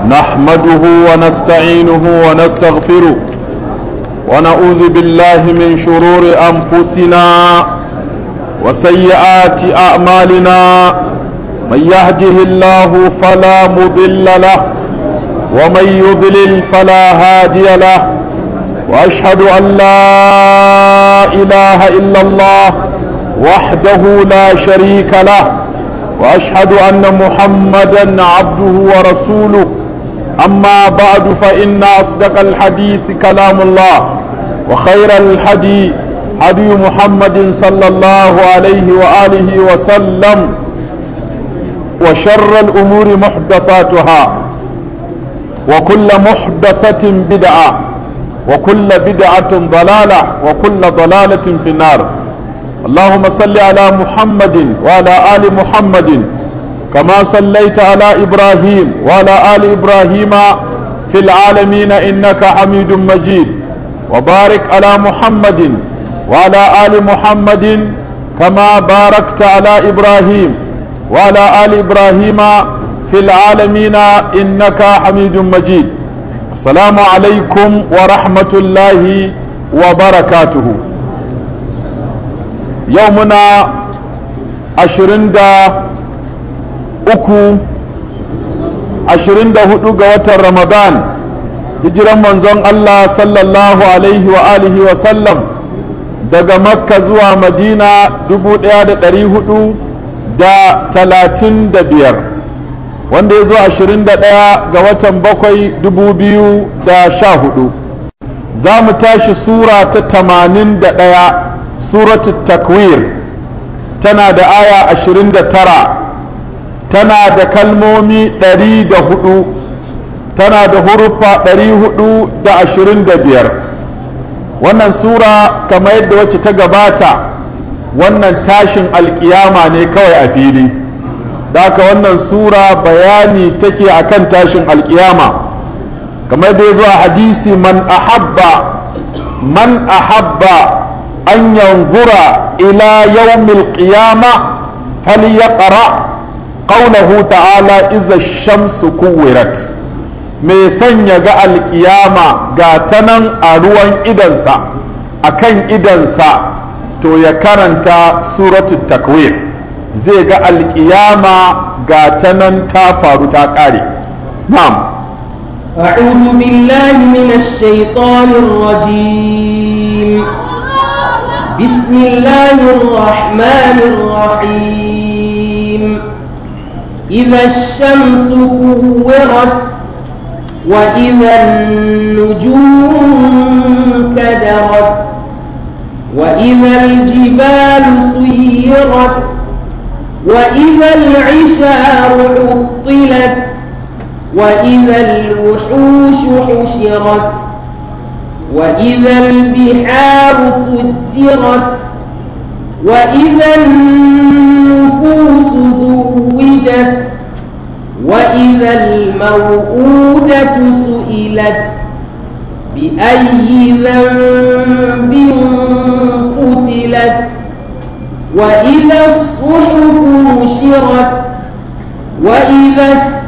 نحمده ونستعينه ونستغفره ونعوذ بالله من شرور أنفسنا وسيئات أعمالنا من يهده الله فلا مضل له ومن يضلل فلا هادي له وأشهد أن لا إله إلا الله وحده لا شريك له وأشهد أن محمدا عبده ورسوله أما بعد فإن أصدق الحديث كلام الله وخير الحديث هدي محمد صلى الله عليه وآله وسلم وشر الأمور محدثاتها وكل محدثة بدعة وكل بدعة ضلالة وكل ضلالة في النار اللهم صل على محمد وعلى آل محمد كما صليت على إبراهيم وعلى آل إبراهيم في العالمين إنك حميد مجيد وبارك على محمد وعلى آل محمد كما باركت على إبراهيم وعلى آل إبراهيم في العالمين إنك حميد مجيد السلام عليكم ورحمة الله وبركاته يومنا عشرين دا uku ashirin da hudu ga watan ramadan hijiran manzon Allah sallallahu alaihi wa alihi wa sallam daga makka zuwa madina dubu daya da dari hudu da talatin da biyar wanda ya zo ashirin da daya ga watan bakwai dubu biyu da sha hudu za mu tashi sura ta tamanin da daya suratul takwir tana da aya ashirin da tara tana da kalmomi ɗari da hudu tana da hurufa ɗari hudu da ashirin da biyar wannan sura kamar yadda wacce ta gabata wannan tashin alkiyama ne kawai a fili haka wannan sura bayani take akan tashin alkiyama kamar yadda ya zo a hadisi man ahabba man ahabba an yanzura ila yawmil qiyama falyaqra قوله تعالى إذا الشمس كورت mai son ya ga alkiyama ga ta nan a ruwan idansa a kan idansa to ya karanta suratul takwir zai ga alkiyama ga ta nan ta faru ta ƙare na'am أعوذ بالله من الشيطان الرجيم بسم الله الرحمن الرحيم إذا الشمس كورت وإذا النجوم كدرت وإذا الجبال سيرت وإذا العشار عطلت وإذا الوحوش حشرت وإذا البحار سجرت وإذا النفوس زوجت وإذا الموءودة سئلت بأي ذنب قتلت وإذا الصحف نشرت وإذا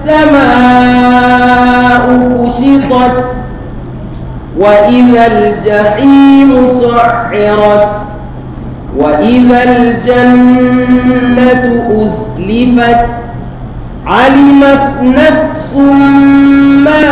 السماء كشطت وإذا الجحيم سعرت وإذا الجنة أزلفت علمت نفس ما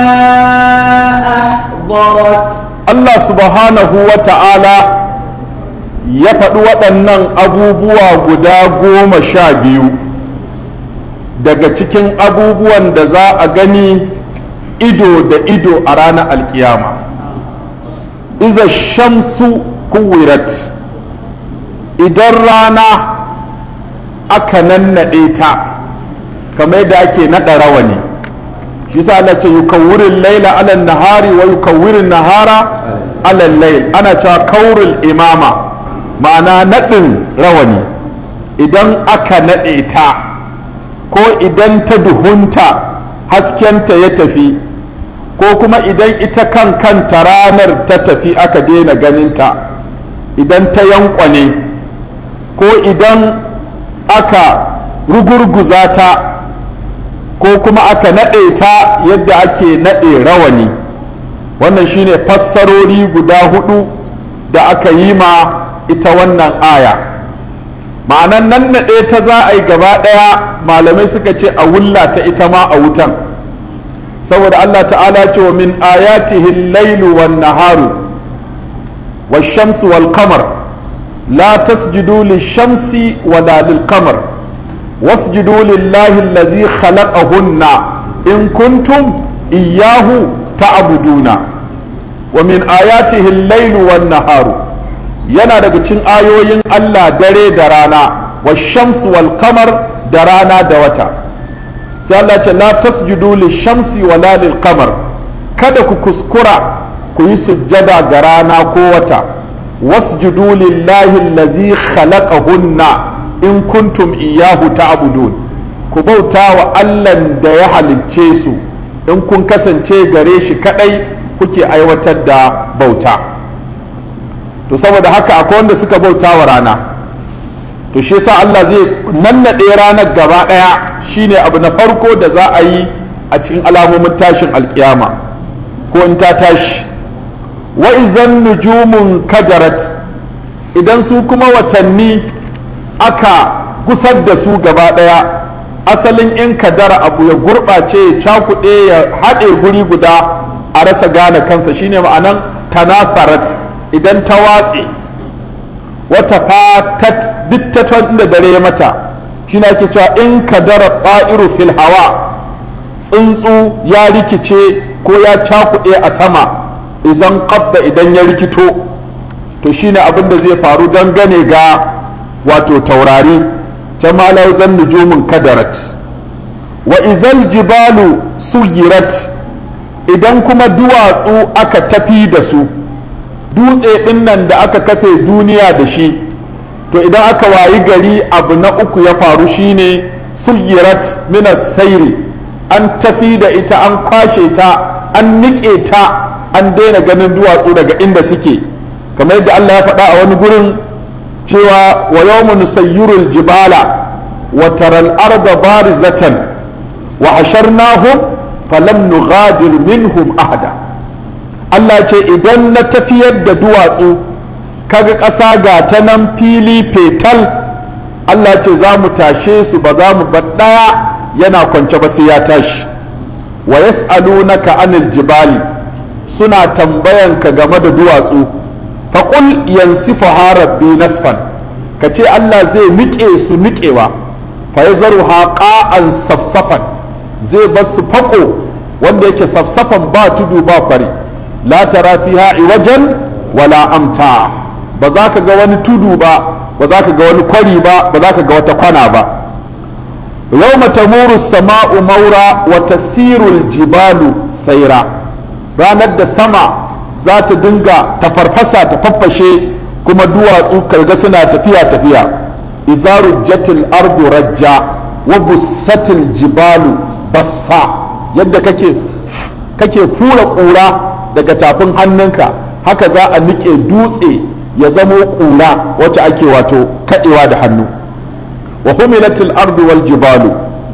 أحضرت Allah subhanahu wa ta'ala ya faɗi waɗannan abubuwa guda goma sha biyu daga cikin abubuwan da za a gani ido da ido a ranar alkiyama iza shamsu kuwirat idan rana aka nannaɗe ta kamar yadda ake naɗa rawani shi sa Allah ce yukawwirin laila ala nahari wa yukawwirin nahara ala layl ana cewa kaurul imama ma'ana naɗin rawani idan aka naɗe ta ko idan ta duhunta haskenta ya tafi ko kuma idan ita kan kanta ranar ta tafi aka daina ganinta idan ta yankwane ko idan aka rugurguza ta ko kuma aka naɗe ta yadda ake naɗe rawani wannan shine fassarori guda hudu da aka yi ma ita wannan aya ma'anan nan naɗe ta za a yi gaba ɗaya malamai suka ce a wulla ta ita ma a wutan saboda Allah ta'ala ce wa min ayatihi lailu wan naharu wash-shamsu wal qamar la tasjudu lish-shamsi wala lil-qamar wasjudu lillahi allazi khalaqahunna in kuntum iyyahu ta'buduna wa min ayatihi al-lailu wan naharu yana daga cikin ayoyin Allah dare da rana wash-shamsu wal qamar da rana da wata sai Allah ce la tasjudu lishamsi wala lil qamar kada ku kuskura ku yi sujjada ga rana ko wata wasjudu lillahi allazi khalaqahunna in kuntum iyyahu ta'budun ku bauta wa Allah da ya halicce su in kun kasance gare shi kadai kuke aiwatar da bauta to saboda haka akwai wanda suka bauta wa rana to shi yasa Allah zai nannaɗe ranar gaba ɗaya shine abu na farko da za a yi a cikin alamomin tashin alkiyama ko in ta tashi wa izan nujumun kadarat idan su kuma watanni aka gusar da su gaba ɗaya asalin in kadara abu ya gurɓace ya cakuɗe ya haɗe guri guda a rasa gane kansa shine ma'anan tanafarat idan ta watse wata fatat duk ta inda dare ya mata shi na ake cewa in kadara ƙa'iru fil hawa tsuntsu ya rikice ko ya cakuɗe a sama idan ƙabda idan ya rikito to shine abin da zai faru dangane ga wato taurari ta malau zan nujumin kadarat wa izal jibalu suyirat idan kuma duwatsu aka tafi da su dutse ɗin nan da aka kafe duniya da shi to idan aka wayi gari abu na uku ya faru shine suyirat minas sairi an tafi da ita an kwashe ta an niƙe ta an daina ganin duwatsu daga inda suke kamar yadda Allah ya faɗa a wani gurin cewa wa yawmu nusayyirul jibala wa taral arda barizatan wa hasharnahum falam nughadir minhum ahada Allah ce idan na tafiyar da duwatsu kaga ƙasa ga ta nan fili fetal Allah ce za mu tashe su ba za mu bar ɗaya yana kwance ba sai ya tashi wa yas'alunaka anil jibali suna tambayan ka game da duwatsu faqul yansifuha rabbi nasfan ka ce Allah zai miƙe su miƙewa fa yazruha qa'an safsafan zai bar su fako wanda yake safsafan ba tudu ba kwari la tara fiha iwajan wala amta ba za ka ga wani tudu ba ba za ka ga wani kwari ba ba za ka ga wata kwana ba yawma tamuru sama'u maura wa tasiru jibalu saira ranar da sama za ta dinga ta farfasa ta faffashe kuma duwatsu karga suna tafiya tafiya izaru jatil ardu rajja wa bussatil jibalu bassa yadda kake kake fura ƙura daga tafin hannunka haka za a niƙe dutse ya zamo ƙura wacce ake wato kaɗewa da hannu wa humilatil ardu wal jibalu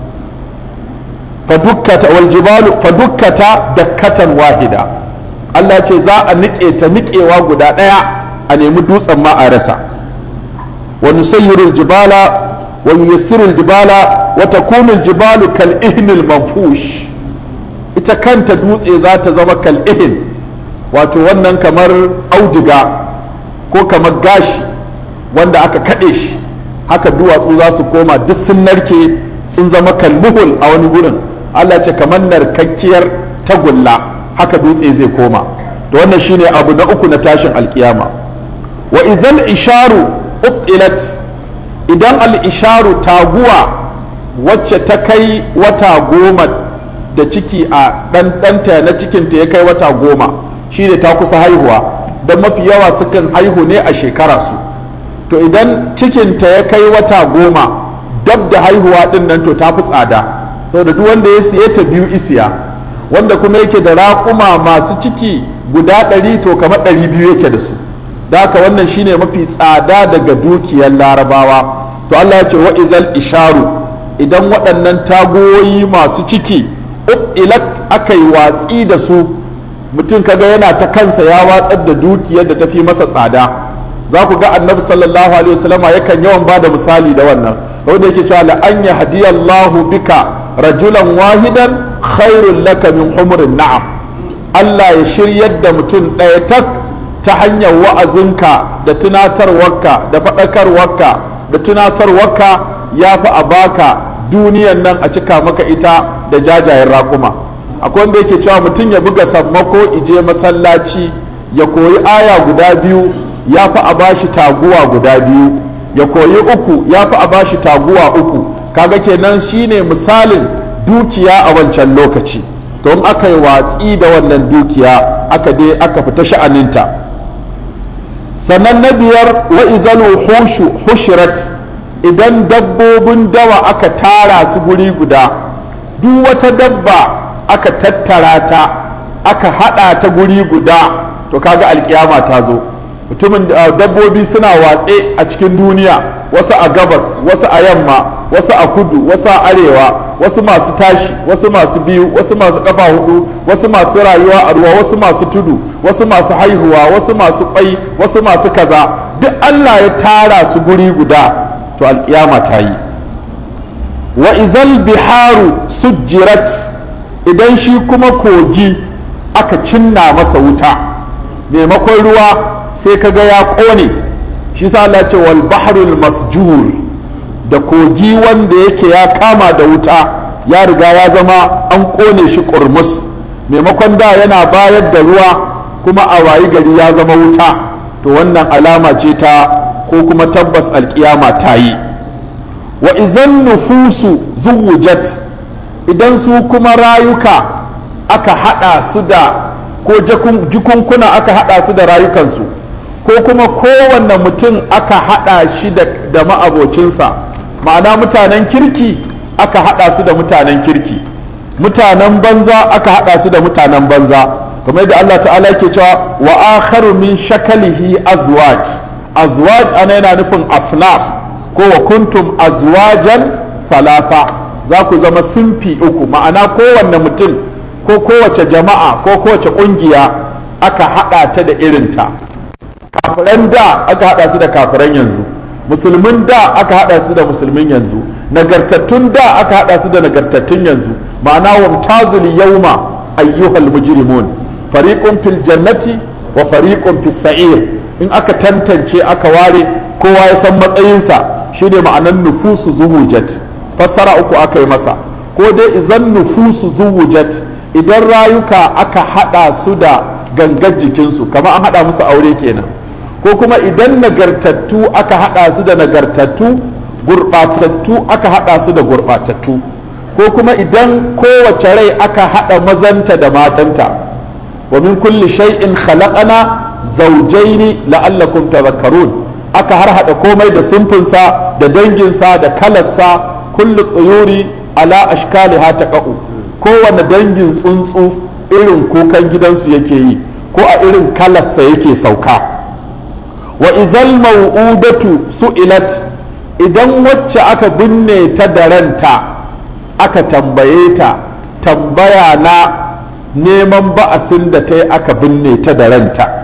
fadukkata wal jibalu fadukkata dakkatan wahida Allah ce za a niƙe ta niƙewa guda ɗaya a nemi dutsen ma a rasa wa nusayyiru jibala wa yuyassiru jibala wa takunu jibalu kal ihnil manfush ita kanta dutse za ta zama kal ihn wato wannan kamar auduga ko kamar gashi wanda aka kaɗe shi haka duwatsu za su koma duk sun narke sun zama kalmuhul a wani gurin Allah ce kamar narkakkiyar tagulla haka dutse zai koma da wannan shine abu na uku na tashin alkiyama wa izal isharu uqilat idan al isharu taguwa wacce ta kai wata goma da ciki a ɗanɗanta na cikinta ya kai wata goma shine ta kusa haihuwa don mafi yawa sukan haihu ne a shekara su to idan cikinta ya kai wata goma dab da haihuwa ɗin nan to ta fi tsada saboda duk wanda ya siye ta biyu isiya wanda kuma yake da raƙuma masu ciki guda ɗari to kamar ɗari biyu yake da su da haka wannan shine mafi tsada daga dukiyar larabawa to Allah ya ce wa izal isharu idan waɗannan tagoyi masu ciki ilat aka yi watsi da su mutum kaga yana ta kansa ya watsar da dukiyar da tafi masa tsada za ku ga annabi sallallahu alaihi wasallama yakan yawan ba da misali da wannan wanda yake cewa la an yahdiyallahu bika rajulan wahidan khairul laka min humurin na'am Allah ya shiryar da mutum ɗaya tak ta hanyar wa'azinka da tunatarwarka da faɗakarwarka da tunasarwarka ya fi a baka duniyan nan a cika maka ita da jajayen raƙuma akwai wanda yake cewa mutum ya buga sammako ije masallaci ya koyi aya guda biyu ya fi a bashi taguwa guda biyu ya koyi uku ya fi a bashi taguwa uku kaga kenan shine misalin dukiya a wancan lokaci don aka yi watsi da wannan dukiya aka dai aka fita sha'aninta sannan na biyar wa izal hushu hushirat idan dabbobin dawa aka tara su guri guda duk wata dabba aka tattara ta aka hada ta guri guda to kaga alkiyama ta zo mutumin dabbobi suna watse a cikin duniya wasu a gabas wasu a yamma wasu a kudu wasu a arewa wasu masu tashi wasu masu biyu wasu masu kafa hudu wasu masu rayuwa a ruwa wasu masu tudu wasu masu haihuwa wasu masu kwai wasu masu kaza duk Allah ya tara su guri guda to alkiyama ta yi wa izal biharu sujjirat idan shi kuma kogi aka cinna masa wuta maimakon ruwa sai kaga ya kone shi sa Allah ce wal bahrul masjur da kogi wanda yake ya kama da wuta ya riga ya zama an kone shi kurmus maimakon da yana bayar da ruwa kuma a wayi gari ya zama wuta to wannan alama ce ta ko kuma tabbas alkiyama ta yi wa izan nufusu zuwujat idan su kuma rayuka aka hada su da ko jikunkuna aka hada su da rayukansu ko kuma kowanne mutum aka hada shi da ma'abocinsa ma'ana mutanen kirki aka hada su da mutanen kirki mutanen banza aka hada su da mutanen banza kamar da Allah ta'ala ke cewa wa akharu min shakalihi azwaj azwaj ana yana nufin aslaf ko wa kuntum azwajan salafa za ku zama simfi uku ma'ana kowanne mutum ko kowace jama'a ko kowace kungiya aka hada ta da irinta kafiran da aka hada su da kafiran yanzu musulmin da aka hada su da musulmin yanzu nagartattun da aka hada su da nagartattun yanzu ma'ana wamtazul yawma ayyuhal mujrimun fariqun fil jannati wa fariqun fis sa'ir in aka tantance aka ware kowa ya san matsayinsa shine ma'anan nufusu zuwujat fassara uku aka yi masa ko dai izan nufusu zuwujat idan rayuka aka hada su da gangar jikinsu kamar an hada musu aure kenan ko kuma idan nagartattu aka hada su da nagartattu gurbatattu aka hada su da gurbatattu ko kuma idan kowace rai aka hada mazanta da matanta wa min kulli shay'in khalaqana zawjaini la'allakum tadhakkarun aka har hada komai da simfinsa da danginsa da kalarsa kullu tsuyuri ala ashkaliha taqa'u kowane dangin tsuntsu irin kukan gidansu yake yi ko a irin kalarsa yake sauka wa izal mau'udatu su'ilat idan wacce aka binne ta da ranta aka tambaye ta tambaya na neman ba'asin da ta yi aka binne ta da ranta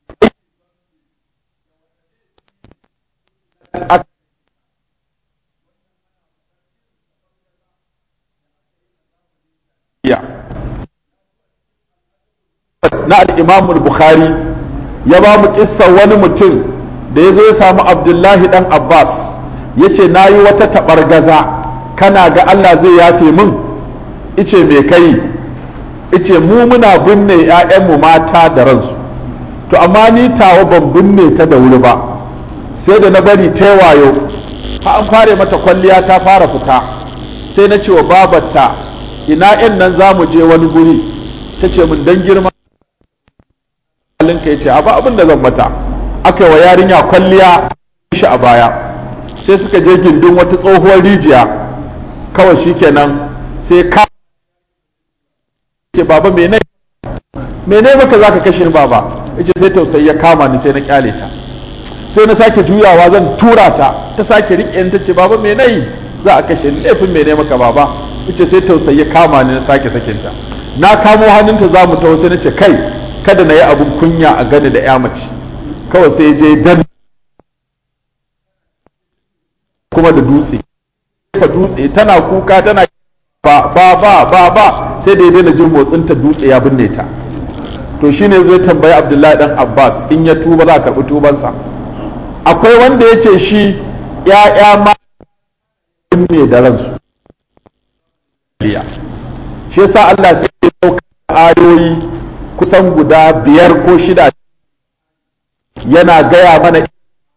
na al'imamul bukhari ya ba mu kissa wani mutum da ya zo ya samu abdullahi dan abbas ya ce na yi wata taɓargaza kana ga allah zai yafe min ice me kai ice mu muna binne 'ya'yanmu mata da ransu to amma ni tawa ban binne ta da wuri ba sai da na bari ta wayo ha an fare mata kwalliya ta fara fita sai na ce wa babarta ina in nan za mu je wani guri ta ce min dan girma halinka ya ce a ba abin da zan mata aka yi wa yarinya kwalliya shi a baya sai suka je gindin wata tsohuwar rijiya kawai shikenan sai ka ce baba mene mene maka zaka kashe ni baba yace sai tausayi ya kama ni sai na kyale ta sai na sake juyawa zan tura ta ta sake rike ni tace baba me nayi za a kashe ni laifin mai maka baba ita sai tausayi kama ni na sake sakinta na kamo hannunta za mu taho sai na ce kai kada na yi abun kunya a gani da ya mace kawai sai je dan kuma da dutse ka dutse tana kuka tana ba ba ba ba ba sai da ya daina jin motsin ta dutse ya binne ta to shine zai tambayi Abdullahi dan Abbas in ya tuba za a karbi tubansa akwai wanda ya ce shi ya'ya ma ne da ransu shi yasa Allah sai ya dauka ayoyi kusan guda biyar ko shida yana gaya mana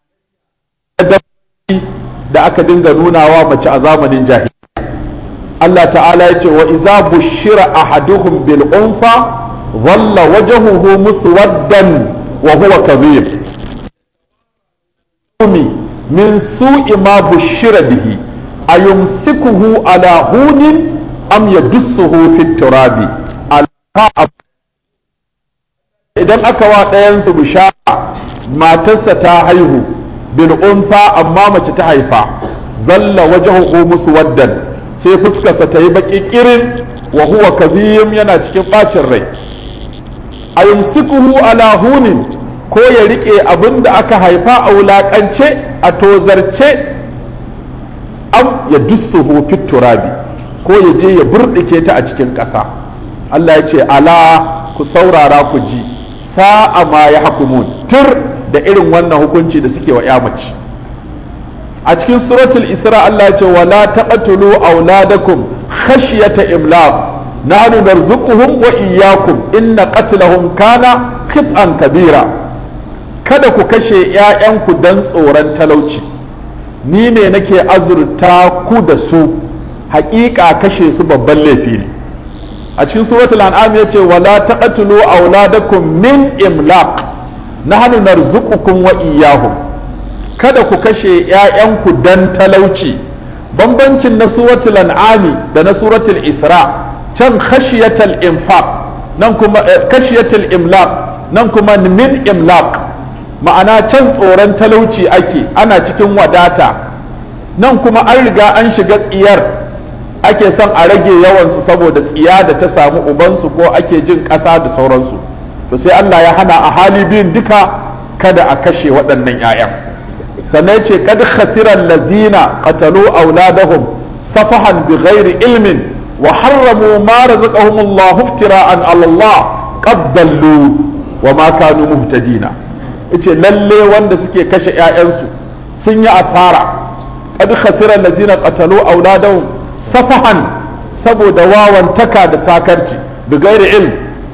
da aka dinga nunawa mace a zamanin jahiliya Allah ta'ala ya ce wa iza bushira ahaduhum bil unfa dhalla wajhuhu muswaddan wa huwa kadhib min su'i ma bushira bihi ayumsikuhu ala hunin am yadussuhu fit turabi idan aka wa ɗayansu bishara matarsa ta haihu bil unfa amma mace ta haifa zalla wajhuhu muswaddan sai fuskarsa ta yi baki kirin wa huwa kadhim yana cikin bacin rai ayumsikuhu ala hunin ko ya rike abin da aka haifa a wulakance a tozarce am ya dussuhu fit turabi ko ya je ya burdike ta a cikin ƙasa Allah ya ce ala ku saurara ku ji sa'a ma ya hukumun tur da irin wannan hukunci da suke wa mace a cikin suratul isra Allah ya ce wala taqtulu auladakum khashyata imlaq nahnu narzuquhum wa iyyakum inna qatlahum kana khit'an kabira kada ku kashe ƴaƴanku dan tsoron talauci ni ne nake azurta ku da su haƙiƙa kashe su babban laifi ne a cikin suratul an'am yace wala taqtulu auladakum min imlaq nahnu narzuqukum wa iyyahum kada ku kashe ƴaƴanku dan talauci bambancin na suratul an'ami da na suratul isra can khashiyatal infaq nan kuma khashiyatal imlaq nan kuma min imlaq ma'ana can tsoron talauci ake ana cikin wadata nan kuma an riga an shiga tsiyar ake son a rage yawansu saboda tsiya da ta samu ubansu ko ake jin ƙasa da sauransu to sai Allah ya hana a hali biyun duka kada a kashe waɗannan 'ya'yan sannan ya ce kad khasiran lazina qatalu auladahum safahan bi ghairi ilmin wa harramu ma razaqahum Allah iftira'an ala Allah qad dallu wa ma kanu muhtadina yace lalle wanda suke kashe 'ya'yansu sun yi asara kad khasiran lazina qatalu auladahum safahan saboda wawantaka da sakarci bi gairi ilm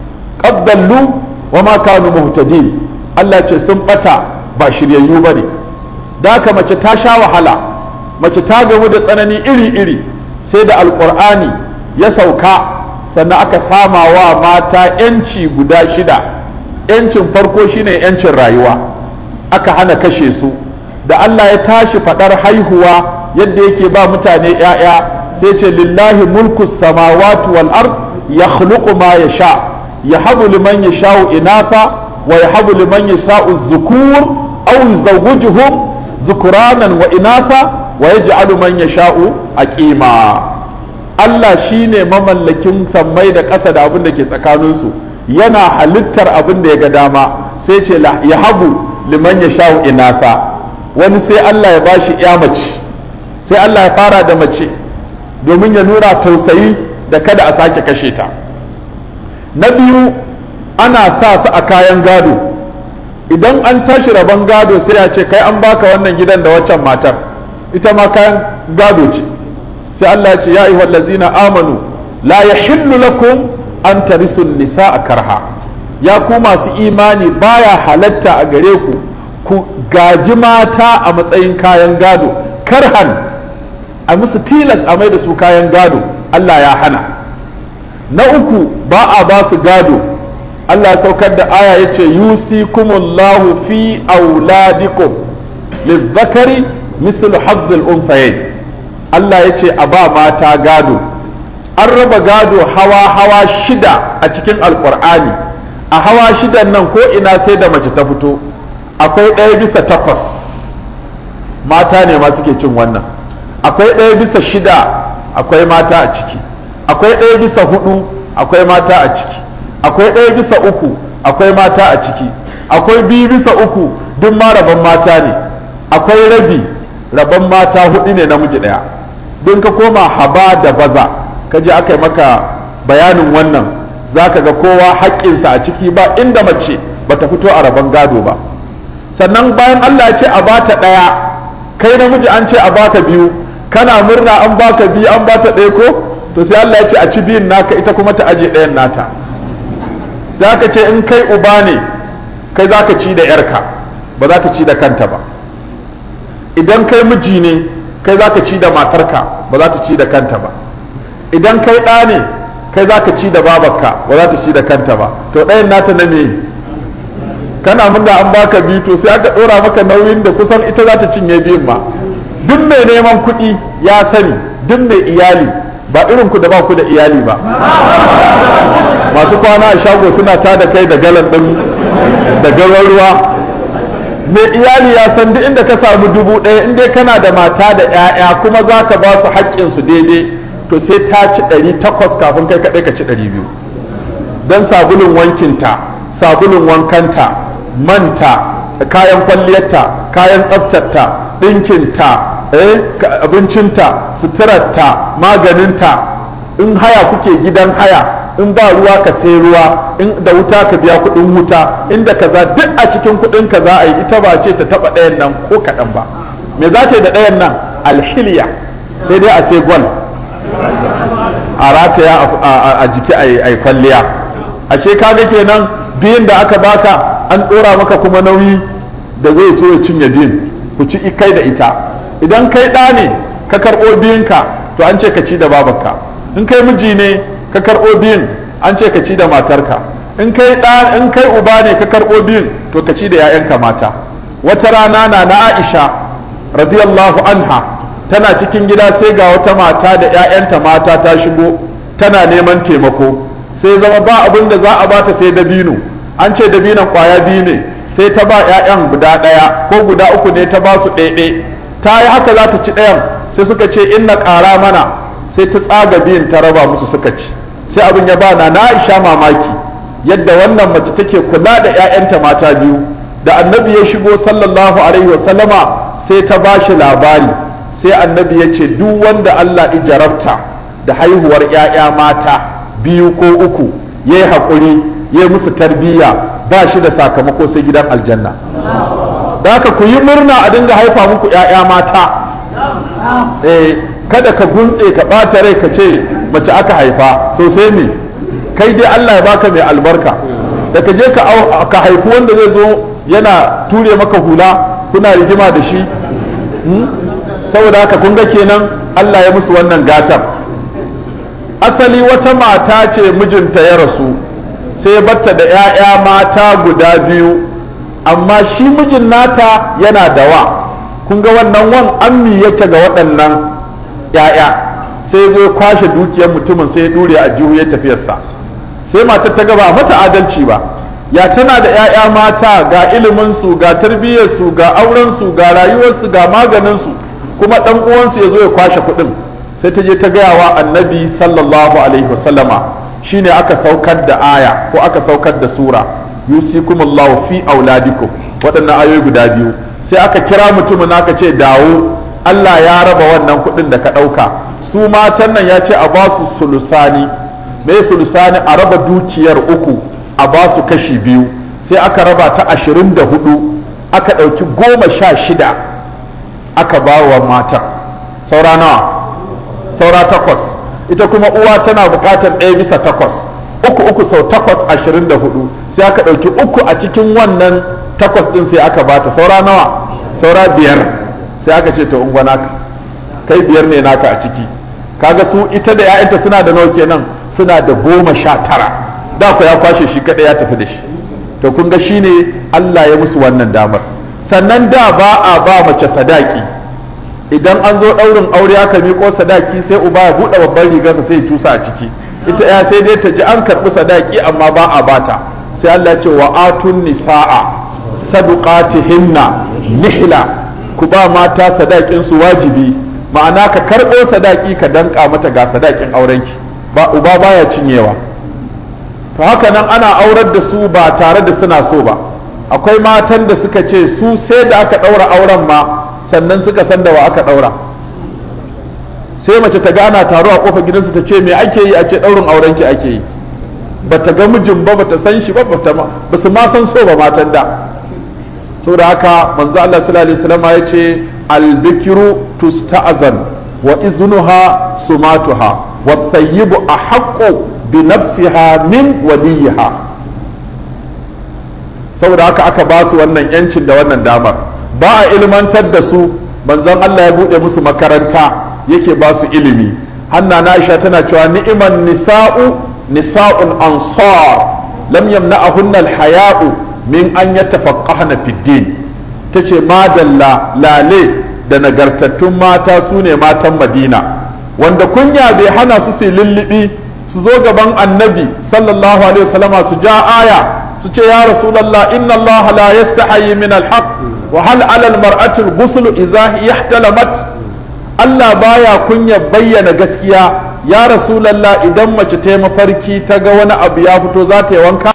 qaddallu wa ma kanu muhtadin Allah ce sun bata ba shiryayyu bane da haka mace ta sha wahala mace ta gamu da tsanani iri-iri sai da alqur'ani ya sauka sannan aka sama wa mata yanci guda shida yancin farko shine yancin rayuwa aka hana kashe su da Allah ya tashi fadar haihuwa yadda yake ba mutane 'ya'ya sai ce lillahi mulku samawati wal ard yakhluqu ma yasha yahabu liman yasha'u inatha wa yahabu liman yasha'u dhukur aw yuzawwijuhum dhukuranan wa inatha wa yaj'alu man yasha'u aqima Allah shine mamallakin sammai da ƙasa da abin da ke tsakaninsu yana halittar abin da ya ga dama sai ce yahabu liman yasha'u inatha wani sai Allah ya bashi ya mace sai Allah ya fara da mace domin ya nuna tausayi da kada a sake kashe ta na biyu ana sa su a kayan gado idan an tashi rabon gado sai ya ce kai an baka wannan gidan da waccan matar ita ma kayan gado ce sai Allah ya ce ya ayyuhal ladzina amanu la yahillu lakum an tarisu nisaa karha ya ku masu imani baya halatta a gare ku ku gaji mata a matsayin kayan gado karhan a musu tilas a mai da su kayan gado Allah ya hana na uku ba a ba su gado Allah ya saukar da aya ya ce yusikumullahu fi auladikum lizzakari mislu hazzul unsayayn Allah ya ce a ba mata gado an raba gado hawa hawa shida a cikin alkur'ani a hawa shidan nan ko ina sai da mace ta fito akwai ɗaya bisa takwas mata ne ma suke cin wannan akwai ɗaya bisa shida akwai mata a ciki akwai ɗaya bisa hudu akwai mata a ciki akwai ɗaya bisa uku akwai mata a ciki akwai biyu bisa uku duk ma rabon mata ne akwai rabi rabon mata hudu ne namiji ɗaya don ka koma haba da baza ka je aka yi maka bayanin wannan za ka ga kowa haƙƙinsa a ciki ba inda mace ba ta fito a rabon gado ba sannan bayan allah ya ce a bata ɗaya kai namiji an ce a baka biyu kana murna an baka biyu an bata ɗaya ko to sai allah ya ce a ci biyun naka ita kuma ta aje ɗayan nata za ka ce in kai uba ne kai za ka ci da yarka ba za ta ci da kanta ba idan kai miji ne kai za ka ci da matarka ba za ta ci da kanta ba idan kai ɗa ne kai za ka ci da babarka ba za ta ci da kanta ba to ɗayan nata na me kana murna an baka biyu to sai aka ɗora maka nauyin da kusan ita za ta cinye biyun ma duk mai neman kuɗi ya sani duk mai iyali ba irin ku da ba ku da iyali ba masu kwana a shago suna ta da kai da galan ɗin da gawan ruwa mai iyali ya san duk inda ka samu dubu ɗaya in dai kana da mata da 'ya'ya kuma za ka ba su haƙƙinsu daidai to sai ta ci ɗari takwas kafin kai kaɗai ka ci ɗari biyu don sabulun wankinta sabulun wankanta manta kayan kwalliyarta kayan tsaftarta ɗinkinta abincinta suturarta maganinta in haya kuke gidan haya in ba ruwa ka sai ruwa in da wuta ka biya kuɗin wuta inda kaza duk a cikin kuɗin ka za a yi ita ba ce ta taɓa ɗayan nan ko kaɗan ba me za ta yi da ɗayan nan alhiliya sai dai a sai gwal a rataya a jiki a yi kwalliya ashe kaga kenan biyun da aka baka an ɗora maka kuma nauyi da zai so ya cinye biyun ku ci kai da ita idan kai ɗa ne ka karɓo biyunka to an ce ka ci da babarka in kai miji ne ka karɓo biyun an ce ka ci da matarka in kai ɗa in kai uba ne ka karɓo biyun to ka ci da 'ya'yanka mata wata rana na na Aisha radiyallahu anha tana cikin gida sai ga wata mata da 'ya'yanta mata ta shigo tana neman taimako sai zama ba abin da za a bata sai dabino an ce dabinon kwaya biyu ne sai ta ba 'ya'yan guda ɗaya ko guda uku ne ta ba su ɗaiɗai ta yi haka za ta ci ɗayan sai suka ce inna ƙara mana sai ta tsaga biyun ta raba musu suka ci sai abin ya ba na Aisha mamaki yadda wannan mace take kula da 'ya'yanta mata biyu da annabi ya shigo sallallahu alaihi wa sallama sai ta ba shi labari sai annabi ya ce duk wanda Allah ya jarabta da haihuwar 'ya'ya mata biyu ko uku ya yi haƙuri ya yi musu tarbiyya ba shi da sakamako sai gidan aljanna da haka ku yi murna a dinga haifa muku 'ya'ya mata eh kada ka guntse ka ɓata rai ka ce mace aka haifa sosai ne kai dai Allah ya baka mai albarka da ka je ka haifi wanda zai zo yana ture maka hula kuna rigima da shi saboda haka kun ga kenan Allah ya musu wannan gatar asali wata mata ce mijinta ya rasu sai batta da 'ya'ya mata guda biyu amma shi mijin nata yana da wa kun ga wannan wan ammi yake ga waɗannan 'ya'ya sai zo kwashe dukiyar mutumin sai ya dure a jihu ya tafiyarsa sai matar ta gaba mata adalci ba ya tana da 'ya'ya mata ga iliminsu ga tarbiyyarsu ga aurensu ga rayuwarsu ga maganinsu kuma ɗan uwansu ya zo ya kwashe kuɗin sai ta je ta gaya wa annabi sallallahu alaihi wasallama shine aka saukar da aya ko aka saukar da sura yusikumullahu fi auladikum waɗannan ayoyi guda biyu sai aka kira mutumin aka ce dawo Allah ya raba wannan kuɗin da ka ɗauka su matan nan ya ce a ba su sulusani me sulusani a raba dukiyar uku a ba su kashi biyu sai aka raba ta ashirin da hudu aka ɗauki goma sha shida aka ba wa matan saura nawa saura takwas ita kuma uwa tana buƙatar ɗaya bisa takwas uku uku sau takwas ashirin da hudu sai aka ɗauki uku a cikin wannan takwas ɗin sai aka bata saura nawa saura biyar sai aka ce to ungwa naka kai biyar ne naka a ciki kaga su ita da 'ya'yanta suna da nawa kenan suna da goma sha tara da ku ya kwashe shi kaɗai ya tafi da shi to kun ga shine Allah ya musu wannan damar sannan da ba a ba mace sadaki idan an zo ɗaurin aure aka miƙo sadaki sai uba ya buɗe babban rigarsa sai ya cusa a ciki ita ya sai dai ta ji an karɓi sadaki amma ba a bata sai Allah ya ce wa atun nisa'a saduqatihinna nihla ku ba mata sadakin su wajibi ma'ana ka karɓo sadaki ka danka mata ga sadakin aurenki ba uba baya cinyewa to haka nan ana aurar da su ba tare da suna so ba akwai matan da suka ce su sai da aka ɗaura auren ma sannan suka san da wa aka ɗaura sai mace ta gana taro a kofar gidansu ta ce me ake yi a ce ɗaurin aurenki ake yi ba ta ga mijin ba ba ta san shi ba ba su ma san so ba matan da saboda haka manzo Allah sallallahu alaihi wasallam ya ce albikiru tusta'zan wa iznuha sumatuha wa thayyibu ahaqqu bi nafsiha min waliyiha saboda haka aka ba su wannan yancin da wannan damar ba a ilmantar da su manzon Allah ya bude musu makaranta yake ba su ilimi hanna na Aisha tana cewa ni'iman nisa'u nisa'un ansar lam yamna'ahunna al-haya'u min an yatafaqqahna fid din tace madalla lale da nagartattun mata su ne matan Madina wanda kunya bai hana su su lullubi su zo gaban annabi sallallahu alaihi wasallama su ja aya su ce ya rasulullah inna allaha la yastahi min al-haq wa hal 'ala al-mar'ati al-ghusl idha ihtalamat Allah baya kunya bayyana gaskiya ya rasulallah idan mace ta yi mafarki ta ga wani abu ya fito za ta yi wanka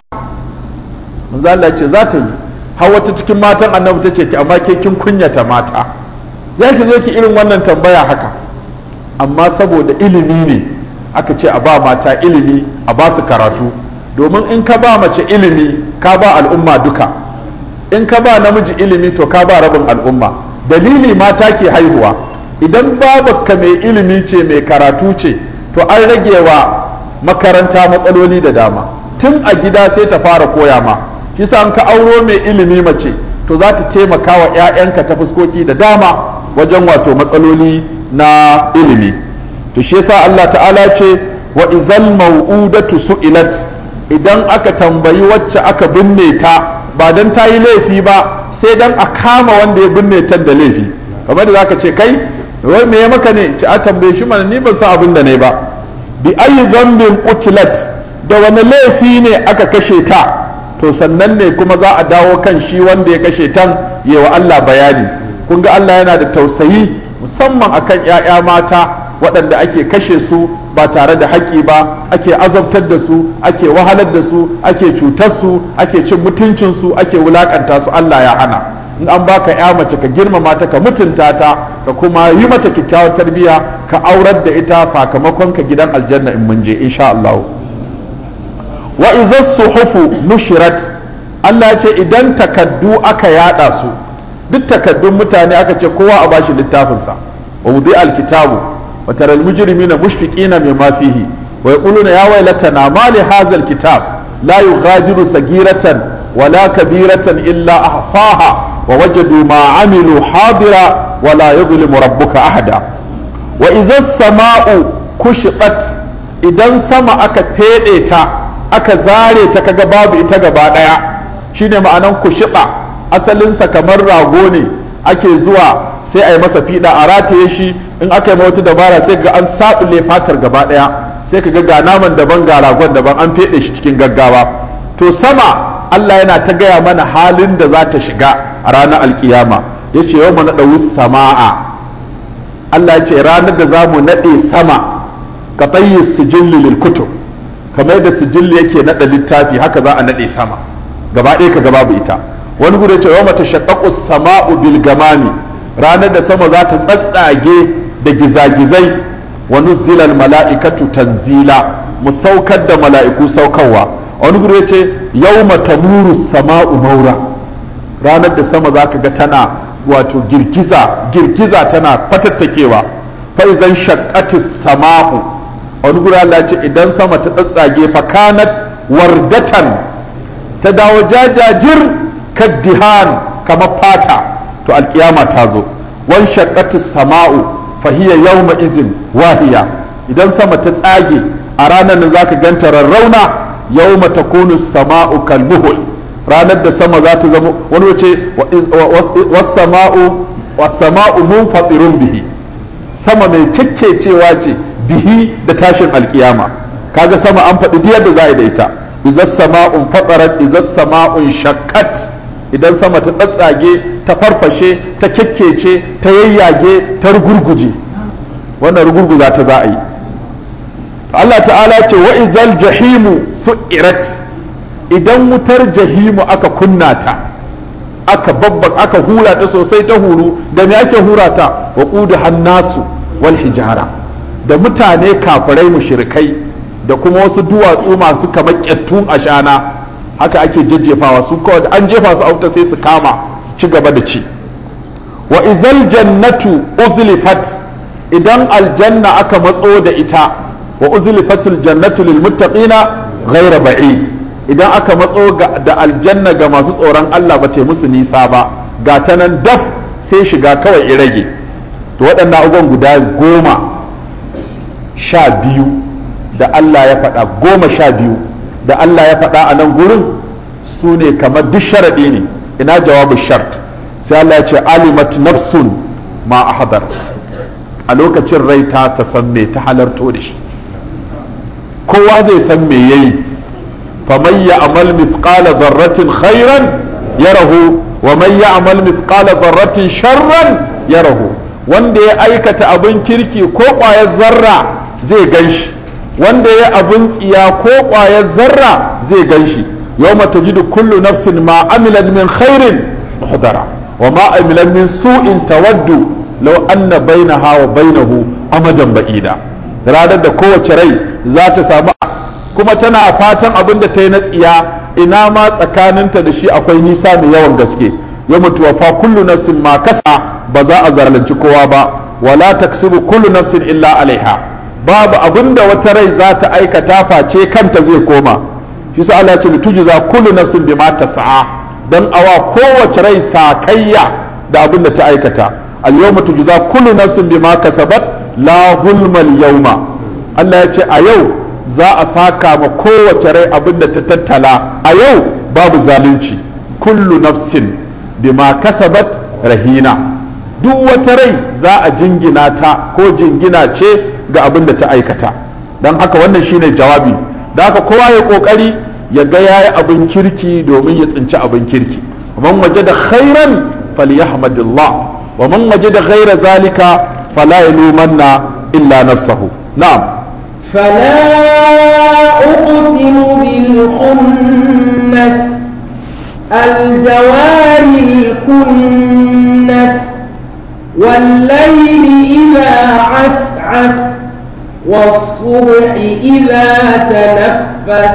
manzo Allah ce za ta yi har wata cikin matan annabi ta ce amma ke kin kunyata mata ya ki zo ki irin wannan tambaya haka amma saboda ilimi ne aka ce a ba mata ilimi a ba su karatu domin in ka ba mace ilimi ka ba al'umma duka in ka ba namiji ilimi to ka ba rabin al'umma dalili mata ke haihuwa idan babarka mai ilimi ce mai karatu ce to an rage wa makaranta matsaloli da dama tun a gida sai ta fara koya ma kisa an ka auro mai ilimi mace to za ta taimaka wa 'ya'yanka ta fuskoki da dama wajen wato matsaloli na ilimi to shi yasa Allah ta'ala ce wa izal mau'udatu su'ilat idan aka tambayi wacce aka binne ta ba dan ta yi laifi ba sai dan a kama wanda ya binne ta da laifi kamar da zaka ce kai wai me ya maka ne ci a tambaye shi mana ni ban san abin da ne ba bi ayi zambin qutilat da wani laifi ne aka kashe ta to sannan ne kuma za a dawo kan shi wanda ya kashe tan wa Allah bayani kun ga Allah yana da tausayi musamman akan ƴaƴa mata waɗanda ake kashe su ba tare da haƙƙi ba ake azabtar da su ake wahalar da su ake cutar su ake cin mutuncin su ake wulakanta su Allah ya hana in an baka ya mace ka girmama ta ka mutunta ta ka kuma yi mata kyakkyawar tarbiyya ka aurar da ita sakamakon ka gidan aljanna in mun je insha Allah wa idza suhufu nushirat Allah ya ce idan takaddu aka yada su duk takaddun mutane aka ce kowa a bashi littafin sa wa wudi alkitabu wa tara almujrimina mushfiqina mimma fihi wa yaquluna ya waylatana ma li hadha alkitab la yughadiru sagiratan wala kabiratan illa ahsaha ووجدوا ما عملوا حاضرا ولا يظلم ربك أحدا وإذا السماء كشطت idan sama aka feɗe ta aka zare ta kaga babu ita gaba ɗaya shine ma'anan kushiɗa asalinsa kamar rago ne ake zuwa sai a yi masa fiɗa a rataye shi in aka yi wata dabara sai ga an saɓule fatar gaba ɗaya sai ka ga ga naman daban ga ragon daban an feɗe shi cikin gaggawa to sama Allah yana ta gaya mana halin da za ta shiga a ranar alkiyama ya ce yau naɗa sama'a Allah ya ce ranar da za mu naɗe sama ka tsayi sijilli lil kutub kamar da sijilli yake naɗa littafi haka za a naɗe sama gaba ɗaya ka gaba bu ita wani gudu ce yau mata shaƙaƙu sama'u bil gamami ranar da sama za ta tsatsage da gizagizai wa nuzzilal mala'ikatu tanzila mu saukar da mala'iku saukarwa wani gudu ya ce yau mata muru sama'u maura ranar da sama za ka ga tana wato girgiza girgiza tana fatattakewa faizan shakkatis sama'u wani gudu Allah ce idan sama ta tsatsage fakanat wardatan ta dawo jajajir kaddihan kamar fata to alkiyama ta zo wan shakkatis sama'u fahiya yawma izin wahiya idan sama ta tsage a ranar nan zaka ganta rarrauna yawma takunu sama'u kalmuhul ranar da sama za ta zama wani wace wasama'u wasama'u munfatirun bihi sama mai cewa ce bihi da tashin alkiyama kaga sama an faɗi diyar da za a da ita idan sama'un fatarat idan sama'un shakkat idan sama ta tsatsage ta farfashe ta kyakkece ta yayyage ta rugurguje wannan rugurguza ta za a yi Allah ta'ala ce wa izal jahimu su'irat idan wutar jahimu aka kunna ta aka babba aka hura ta sosai ta huru da me ake hura ta wa qudu hannasu wal hijara da mutane kafirai mushrikai da kuma wasu duwatsu masu kamar kyattun ashana haka ake jajjefawa su kawai an jefa su auta sai su kama su ci gaba da ci wa izal jannatu uzlifat idan aljanna aka matso da ita wa uzlifatul jannatu lil muttaqina ghayra ba'id idan aka matso da aljanna ga masu tsoron Allah ba ta musu nisa ba ga ta nan daf sai shiga kawai i rage to waɗannan abubuwan guda goma sha biyu da Allah ya faɗa goma sha biyu da Allah ya faɗa a nan gurin su ne kamar duk sharaɗi ne ina jawabu shart sai Allah ya ce alimat nafsun ma ahadar a lokacin rai ta ta san me ta halarto da shi kowa zai san me yayi faman ya'mal mithqala dharratin khairan yarahu wa man ya'mal mithqala dharratin sharran yarahu wanda ya aikata abin kirki ko ƙwayar zarra zai ganshi wanda ya abin tsiya ko ƙwayar zarra zai ganshi yawma tajidu kullu nafsin ma amilat min khairin muhdara wa ma amilat min su'in tawaddu law anna bainaha wa bainahu amadan ba'ida ranar da kowace rai za ta samu kuma tana a fatan abin da ta yi na tsiya ina ma tsakaninta da shi akwai nisa mai yawan gaske ya mutu fa kullu nafsin ma kasa ba za a zalunci kowa ba wala taksibu kullu nafsin illa alaiha babu abin da wata rai za ta aikata face kanta zai koma shi sa Allah ya ce tujza kullu nafsin bima tas'a dan awa kowace rai sakayya da abin da ta aikata al yawma tujza kullu nafsin bima kasabat la zulmal yawma Allah ya ce a yau za a saka ma kowace rai abin da ta tattala a yau babu zalunci kullu nafsin bima kasabat rahina duk wata rai za a jingina ta ko jingina ce ga abin da ta aikata don haka wannan shine jawabi da haka kowa ya kokari ya ga yayi abin kirki domin ya tsinci abin kirki man waje da khairan falyahmadillah wa man waje da ghaira zalika fala yalumanna illa nafsahu na'am فلا أقسم بالخنس الجوار الكنس والليل إذا عسعس والصبح إذا تنفس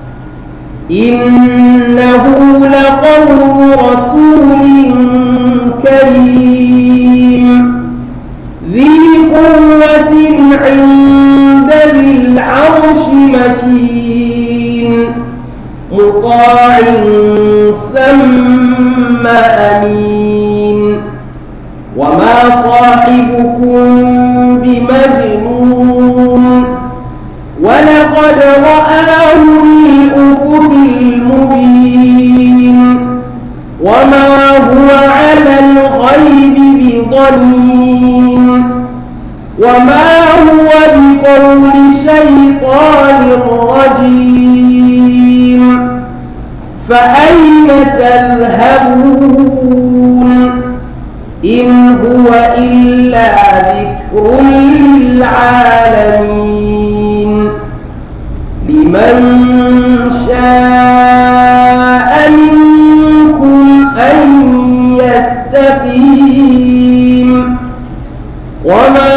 إنه لقول رسول كريم ذي قوة عند ذي العرش مكين مطاع ثم أمين وما صاحبكم بمجنون ولقد رآه بالأفق المبين وما هو على الغيب بضنين وما هو بقول شيطان رجيم فأين تذهبون إن هو إلا ذكر للعالمين لمن شاء منكم أن يستقيم وما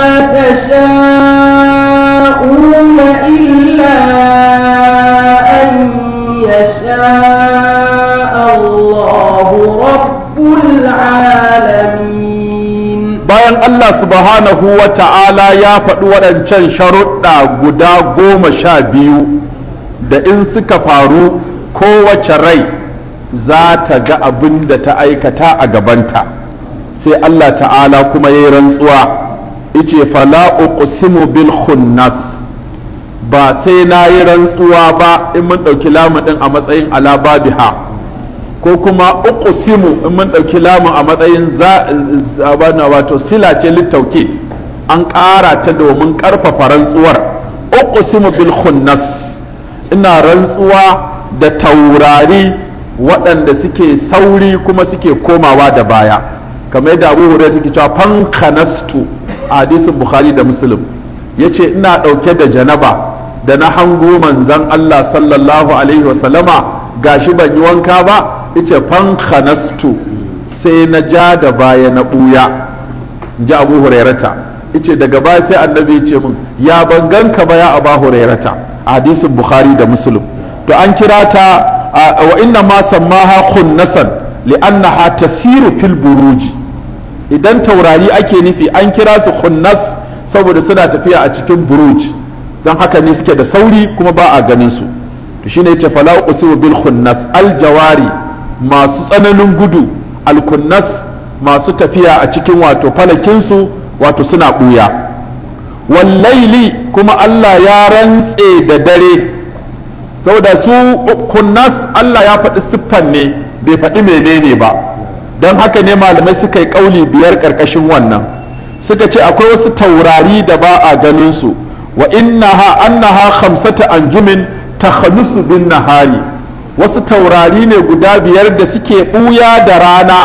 تشاءون إلا أن يشاء الله رب العالمين bayan Allah subhanahu wa ta'ala ya faɗi waɗancan sharuɗa guda goma sha biyu da in suka faru kowace rai za ta ga abin da ta aikata a gabanta sai Allah ta'ala kuma ya yi rantsuwa ice fala uqsimu bil khunnas ba sai na yi rantsuwa ba in mun ɗauki lamun a matsayin ala babiha ko kuma uqsimu in mun ɗauki lamun a matsayin zabana wato sila ce littaukid an ƙara ta domin ƙarfafa rantsuwar uqsimu bil khunnas ina rantsuwa da taurari waɗanda suke sauri kuma suke komawa da baya kamar yadda abu hurairah take cewa fankanastu a hadisin bukhari da muslim yace ina ɗauke da janaba da na hango manzon Allah sallallahu alaihi wasallama gashi ban yi wanka ba yace fan khanastu sai na ja da baya na buya ji abu hurairata yace daga baya sai annabi ya ce min ya ban ganka ba ya aba hurairata a hadisin bukhari da muslim to an kira ta wa inna ma sammaha khunnasan li'annaha tasiru fil buruji idan taurari ake nufi an kira su khunnas saboda suna tafiya a cikin buruj don haka ne suke da sauri kuma ba a ganin su to shine yace fala usibu bil khunnas al jawari masu tsananin gudu al kunnas masu tafiya a cikin wato falakin su wato suna buya wallaili kuma Allah ya rantse da dare saboda su kunnas Allah ya faɗi siffan ne bai faɗi menene ba don haka ne malamai suka yi ƙauli biyar ƙarƙashin wannan suka ce akwai wasu taurari da ba a ganin su wa innaha annaha khamsata anjumin takhanusu bin nahari wasu taurari ne guda biyar da suke ɓuya da rana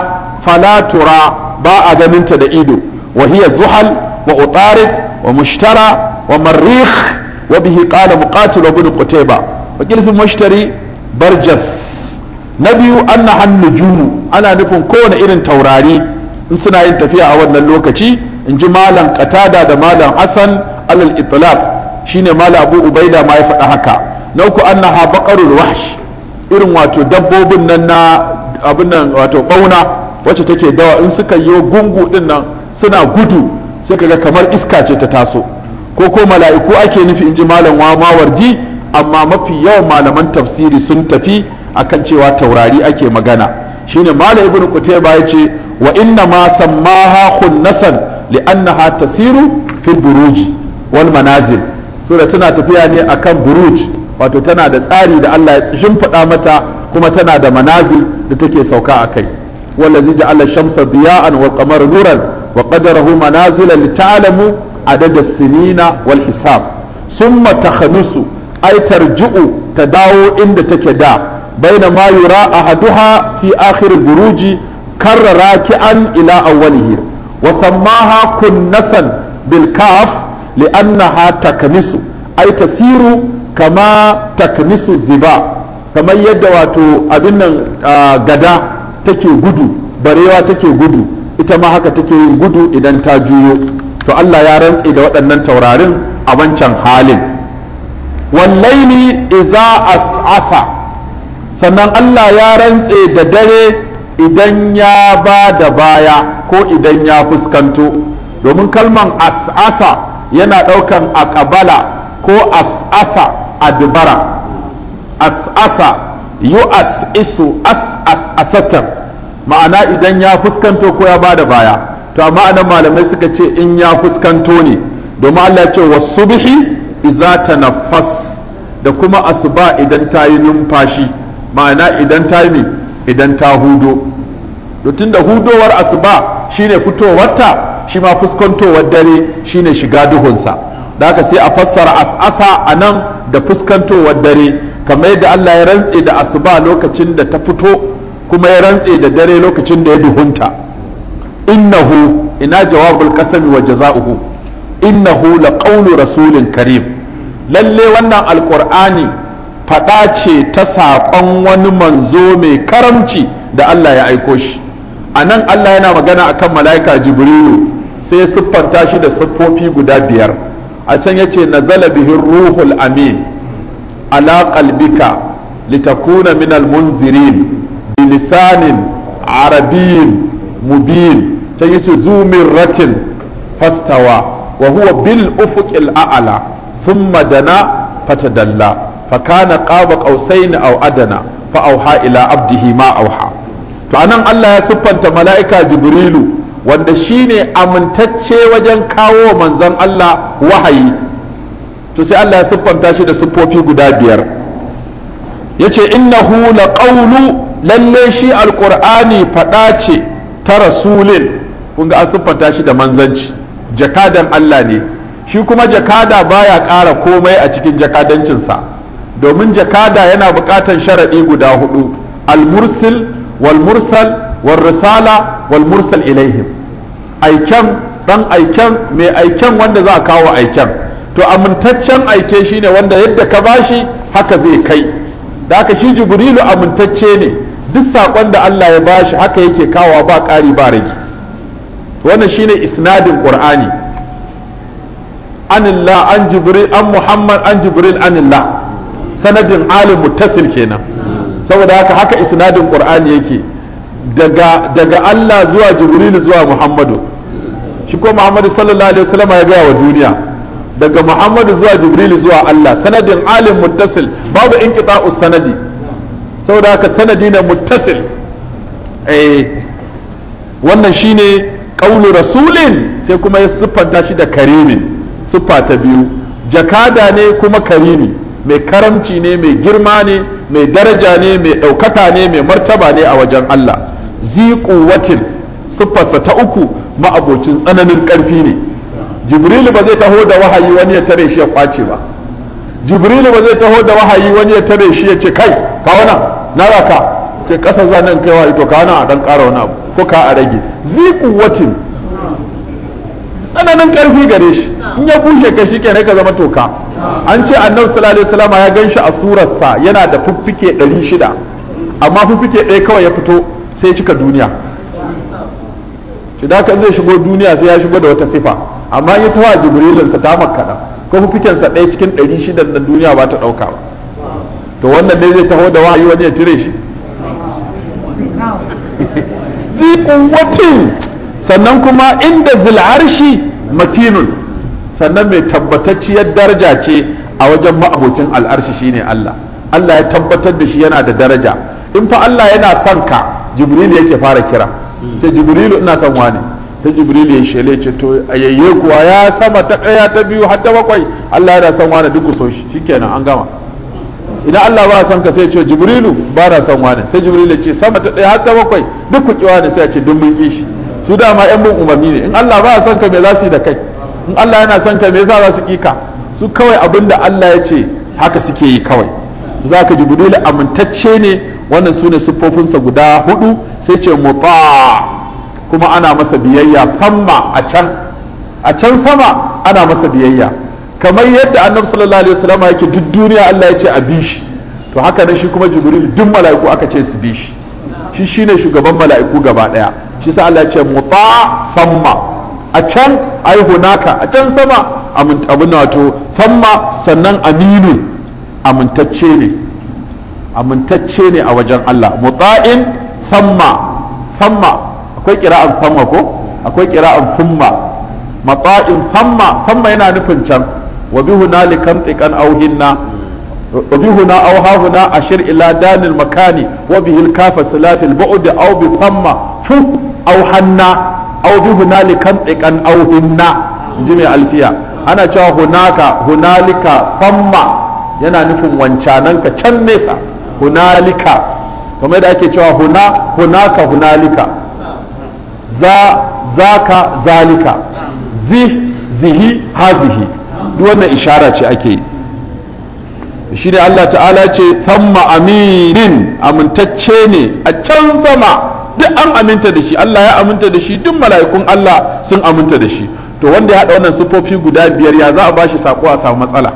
falatura ba a ganinta da ido wa hiya zuhal wa utarid wa mushtara wa marrikh wa bihi qala muqatil wa ibn qutayba wa qilsu mushtari barjas na biyu anna hannujumu ana nufin kowane irin taurari in suna yin tafiya a wannan lokaci in ji malam qatada da malam hasan alal itlaq shine malam abu ubaida ma ya faɗa haka na uku annaha baqarul wahsh irin wato dabbobin nan na abin nan wato bauna wacce take dawa in suka yi gungu din nan suna gudu sai kaga kamar iska ce ta taso ko ko mala'iku ake nufi in ji malam wa mawardi amma mafi yawan malaman tafsiri sun tafi akan cewa taurari ake magana shine malam ibnu qutayba yace wa inna ma sammaha khunnasan li'annaha tasiru fil buruji wal manazil so da tana tafiya ne akan buruj wato tana da tsari da Allah ya shimfiɗa mata kuma tana da manazil da take sauka a kai wallazi ja'ala shamsa diya'an wal qamara nuran wa qadarahu manazila lita'lamu adada sinina wal hisab summa takhanusu ay tarji'u ta dawo inda take da baina ma yura ahaduha fi akhir buruji karra raki'an ila awwalihi wa sammaha kunnasan bil kaf li'annaha taknisu ay tasiru kama taknisu ziba kamar yadda wato abin nan gada take gudu barewa take gudu ita ma haka take yin gudu idan ta juyo to Allah ya rantse da waɗannan taurarin a wancan halin wallaili iza as'asa sannan Allah ya rantse da dare idan ya ba da baya ko idan ya fuskanto domin kalman as'asa yana ɗaukan aƙabala ko as'asa adbara as'asa yu as'isu as'as asatan ma'ana idan ya fuskanto ko ya bada baya to amma anan malamai suka ce in ya fuskanto ne domin Allah ya ce wasubhi iza tanaffas da kuma asuba idan ta yi numfashi ma'ana idan ta yi idan ta hudo to tunda hudowar asuba shine fitowarta shi ma fuskantowar dare shine shiga duhunsa da haka sai a fassara as'asa a nan da fuskantowar dare kamar yadda Allah ya rantse da asuba lokacin da ta fito kuma ya rantse da dare lokacin da ya duhunta innahu ina jawabul qasami wa jaza'uhu innahu laqawlu rasulin karim lalle wannan alqur'ani fada ce ta saƙon wani manzo mai karamci da Allah ya aiko shi a nan Allah yana magana akan mala'ika jibrilu sai ya siffanta shi da siffofi guda biyar a can yace nazala bihi ruhul amin ala qalbika litakuna min almunzirin bilisanin arabiyyin mubin can yace zumirratin fastawa wa huwa bil ufuqil a'la thumma dana fatadalla fakana qaba qausain aw adana fa auha ila abdihi ma auha to anan Allah ya siffanta mala'ika jibrilu wanda shine amintacce wajen kawo manzon Allah wahayi to sai Allah ya siffanta shi da siffofi guda biyar yace innahu laqawlu lalle shi alqur'ani fada ce ta rasulin kun ga an siffanta shi da manzanci jakadan Allah ne shi kuma jakada baya ƙara komai a cikin jakadancinsa domin jakada yana buƙatar sharaɗi guda hudu al-mursil wal mursal wal risala wal mursal ilaihim aiken dan aiken mai aiken wanda za a kawo aiken to amintaccen aike shine wanda yadda ka bashi haka zai kai da haka shi jibrilu amintacce ne duk saƙon da Allah ya bashi haka yake kawo ba ƙari ba rage wannan shine isnadin qur'ani anillah an jibril an muhammad an jibril anillah sanadin alim muttasil kenan saboda haka haka isnadin qur'ani yake daga daga Allah zuwa jibril zuwa muhammadu shi ko muhammadu sallallahu alaihi wasallam ya gaya wa duniya daga muhammadu zuwa jibril zuwa Allah sanadin alim muttasil babu inqita'us sanadi saboda haka sanadi na muttasil eh wannan shine qaulu rasulin sai kuma ya siffanta shi da karimin siffa ta biyu jakada ne kuma karimi mai karamci ne mai girma ne mai daraja ne mai ɗaukaka ne mai martaba ne a wajen Allah zi quwwatin siffarsa ta uku ma'abocin tsananin ƙarfi ne jibrilu ba zai taho da wahayi wani ya tare shi ya kwace ba jibrilu ba zai taho da wahayi wani ya tare shi ya ce kai kawo nan na raka ke kasa zanen kai wahayi to kawo nan a dan ƙara wani abu ko ka a rage zi quwwatin tsananin karfi gare shi in ya bushe ka shi kenan ka zama toka an ce annabi sallallahu alaihi wasallam ya ganshi a surarsa yana da fuffike 600 amma fuffike ɗaya kawai ya fito sai ya cika duniya shi da kan zai shigo duniya sai ya shigo da wata sifa amma ya tawa jibrilinsa ta makkada ko fuffikensa ɗaya cikin 600 na duniya ba ta ɗauka ba to wannan dai zai taho da wahayi wani ya tire shi zi quwwatin sannan kuma inda zil'arshi matinun sannan mai tabbatacciyar daraja ce a wajen ma'abocin al'arshi shine Allah Allah ya tabbatar da shi yana da daraja in fa Allah yana son ka jibril yake fara kira ce jibrilu ina son wani sai jibril ya shele ce to ayayye kuwa ya sama ta ɗaya ta biyu har ta bakwai Allah yana son wani duk ku so shi shikenan an gama idan Allah ba son ka sai ce jibrilu ba na son wani sai jibril ya ce sama ta ɗaya har ta bakwai duk ku ki wani sai ya ce duk mun ki shi su dama yan bin umarni ne in Allah ba son ka me za su yi da kai in Allah yana son ka me yasa za su kika su kawai abin da Allah ya ce haka suke yi kawai za ka jibrilu amintacce ne wannan su ne siffofinsa guda hudu sai ce muta kuma ana masa biyayya famma a can a can sama ana masa biyayya kamar yadda annabi sallallahu alaihi wasallam yake duk duniya Allah ya ce a bi shi to haka ne shi kuma jibril duk mala'iku aka ce su bi shi shi shine shugaban mala'iku gaba daya shi sa Allah ya ce muta famma a can ai hunaka a can sama abin wato famma sannan aminu amintacce ne amintacce ne a wajen Allah muta'in famma famma akwai kira'an famma ko akwai kira'an fumma mata'in famma famma yana nufin can wa bi hunalikan tikan auhinna wa bi huna aw ha huna ashir ila danil makani wa bihi al kafa silafil bu'd aw bi famma fu aw hanna aw bi hunalikan tikan auhinna inji mai alfiya ana cewa hunaka hunalika famma yana nufin wancananka can nesa hunalika kamar da ake cewa huna hunaka hunalika za zaka zalika zi zihi hazihi duk wannan ishara ce ake yi shi ne Allah ta'ala ce thamma aminin amintacce ne a can sama duk an aminta da shi Allah ya aminta da shi duk mala'ikun Allah sun aminta da shi to wanda ya haɗa wannan siffofi guda biyar ya za a bashi sako a samu matsala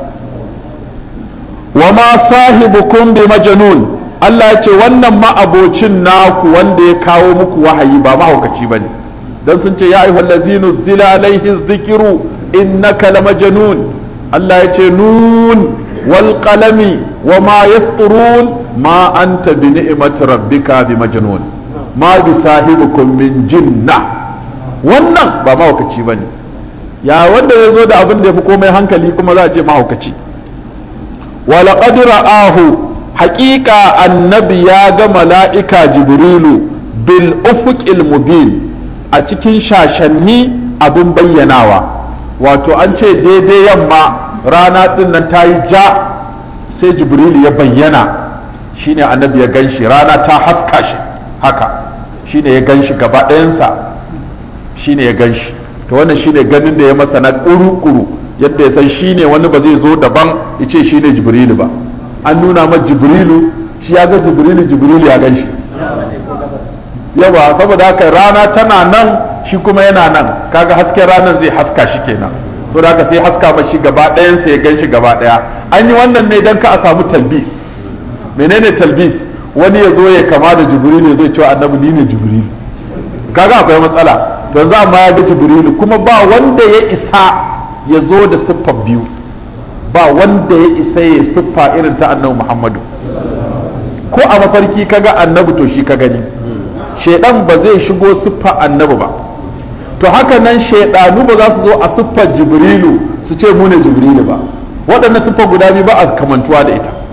wa ma sahibukum bi majnun Allah ya ce wannan ma'abocin naku wanda ya kawo muku wahayi ba mahaukaci bane dan sun ce ya ayyuhal ladzina zila alaihi dhikru innaka lamajnun Allah ya ce nun wal qalami wa ma yasturun ma anta bi ni'mati rabbika bi majnun ma bi sahibukum min jinna wannan ba mahaukaci bane ya wanda ya zo da abin da ya fi komai hankali kuma za a ce mahaukaci ولقد رآه حقيقة النبي يا ملائكة جبريل بالأفق المبين أتكين شاشني أبن بيناوا wato an ce daidai yamma rana din nan ta yi ja sai jibril ya bayyana shine annabi ya ganshi rana ta haska shi haka shine ya ganshi gaba ɗayansa shine ya ganshi to wannan shine ganin da ya masa na ƙuru-ƙuru yadda ya san shi ne wani ba zai zo daban ya ce shi ne jibrilu ba an nuna ma jibrilu shi ya ga jibrilu jibrilu ya gan shi yawa saboda haka rana tana nan shi kuma yana nan kaga hasken ranar zai haska shi kenan so da haka sai haska mashi gaba ɗayansa ya gan shi gaba ɗaya an yi wannan ne don ka a samu talbis menene talbis wani ya zo ya kama da jibrilu ya zo cewa annabi ni ne jibrilu kaga akwai matsala to yanzu amma ya ga jibrilu kuma ba wanda ya isa ya zo da siffar biyu ba wanda ya isa ya siffa irin ta annabi muhammadu ko a mafarki kaga annabi to shi ka gani shaidan ba zai shigo siffa annabi ba to haka nan shaidanu ba za su zo a siffar jibrilu su ce mu ne jibrilu ba waɗannan siffar guda biyu ba a kamantuwa da ita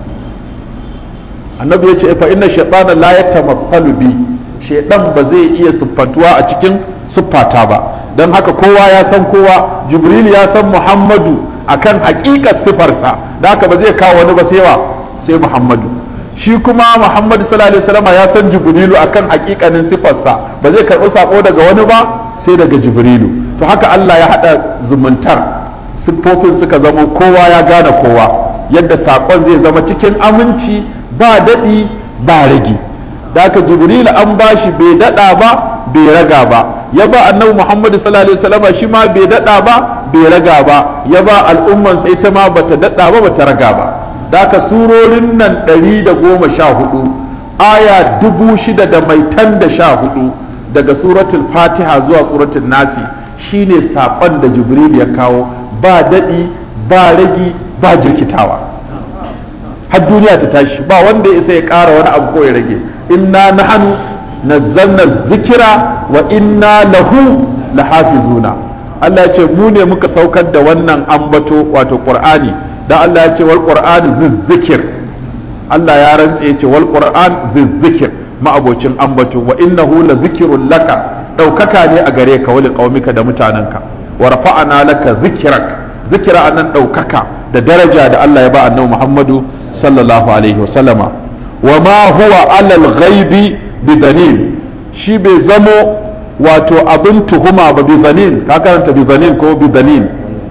annabi ya ce fa inna shaytana la yatamathalu bi shaidan ba zai iya siffantuwa a cikin siffata ba don haka kowa ya san kowa jibril ya san muhammadu akan hakikar sifarsa da haka ba zai kawo wani ba sai wa sai muhammadu shi kuma muhammadu sallallahu alaihi wasallam ya san jibrilu akan hakikanin sifarsa ba zai karɓi sako daga wani ba sai daga jibrilu to haka Allah ya haɗa zumuntar siffofin suka zama kowa ya gane kowa yadda sakon zai zama cikin aminci ba daɗi ba rage da haka jibril an bashi bai daɗa ba bai raga ba ya ba annabi muhammadu sallallahu alaihi wasallam shi ma bai daɗa ba bai raga ba ya ba al'umman sai ta ma bata daɗa ba bata raga ba da haka surorin nan ɗari da goma sha hudu aya dubu shida da mai tan da sha hudu daga suratul fatiha zuwa suratul nasi shine saƙon da jibril ya kawo ba daɗi ba ragi ba jirkitawa har duniya ta tashi ba wanda ya isa ya ƙara wani abu ko ya rage inna nahnu nazzalna zikira wa inna lahu lahafizuna Allah ya ce mu ne muka saukar da wannan ambato wato Qur'ani da Allah ya ce wal Qur'an zikir Allah ya rantse ya ce wal Qur'an zikir ma'abocin ambato wa innahu la zikrun laka daukaka ne a gare ka wali qaumika da mutanenka wa rafa'ana laka zikrak zikira anan daukaka da daraja da Allah ya ba annabi Muhammadu sallallahu alaihi wasallama wa ma huwa alal ghaibi bidanin shi bai zamo wato abin tuhuma ba bidanin ka karanta bidanin ko bidanin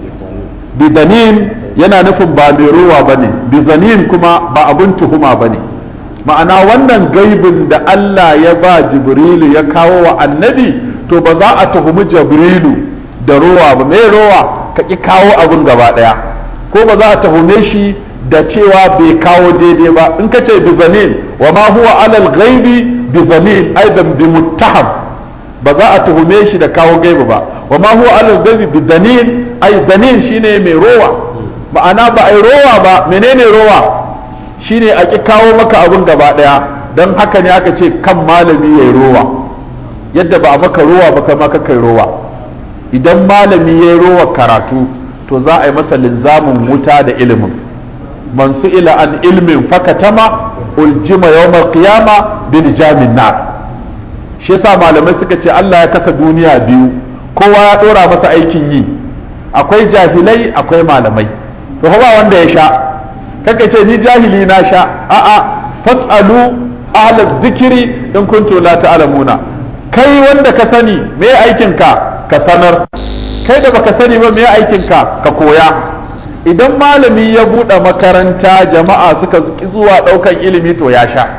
bidanin yana nufin ba mai ruwa ba ne bidanin kuma ba abin tuhuma ba ne ma'ana wannan gaibin da Allah ya ba jibrilu ya kawo wa annabi to ba za a tuhumi jibrilu da ruwa ba mai ruwa ka ki kawo abin gaba daya ko ba za a tuhume shi da cewa bai kawo daidai ba in ka ce bizanin wa ma huwa alal ghaibi bizanin aidan bi muttaham ba za a tuhume shi da kawo gaibi ba wa ma huwa alal ghaibi bizanin ai zanin shine mai rowa ma'ana ba ai rowa ba menene rowa shine a ki kawo maka abun gaba daya dan haka ne aka ce kan malami yayi rowa yadda ba a maka rowa ba kai ma kai rowa idan malami yayi rowa karatu to za a yi masa linzamin wuta da ilimin man su'ila an ilmin fakatama uljima yawmal qiyama bil jamin nar shi yasa malamai suka ce Allah ya kasa duniya biyu kowa ya dora masa aikin yi akwai jahilai akwai malamai to ba wanda ya sha kaka ce ni jahili na sha a'a fasalu ahla dhikri in kuntum la ta'lamuna kai wanda ka sani me aikin ka ka sanar kai da baka sani ba me aikin ka ka koya idan malami ya buɗe makaranta jama'a suka zuwa ɗaukan ilimi to ya sha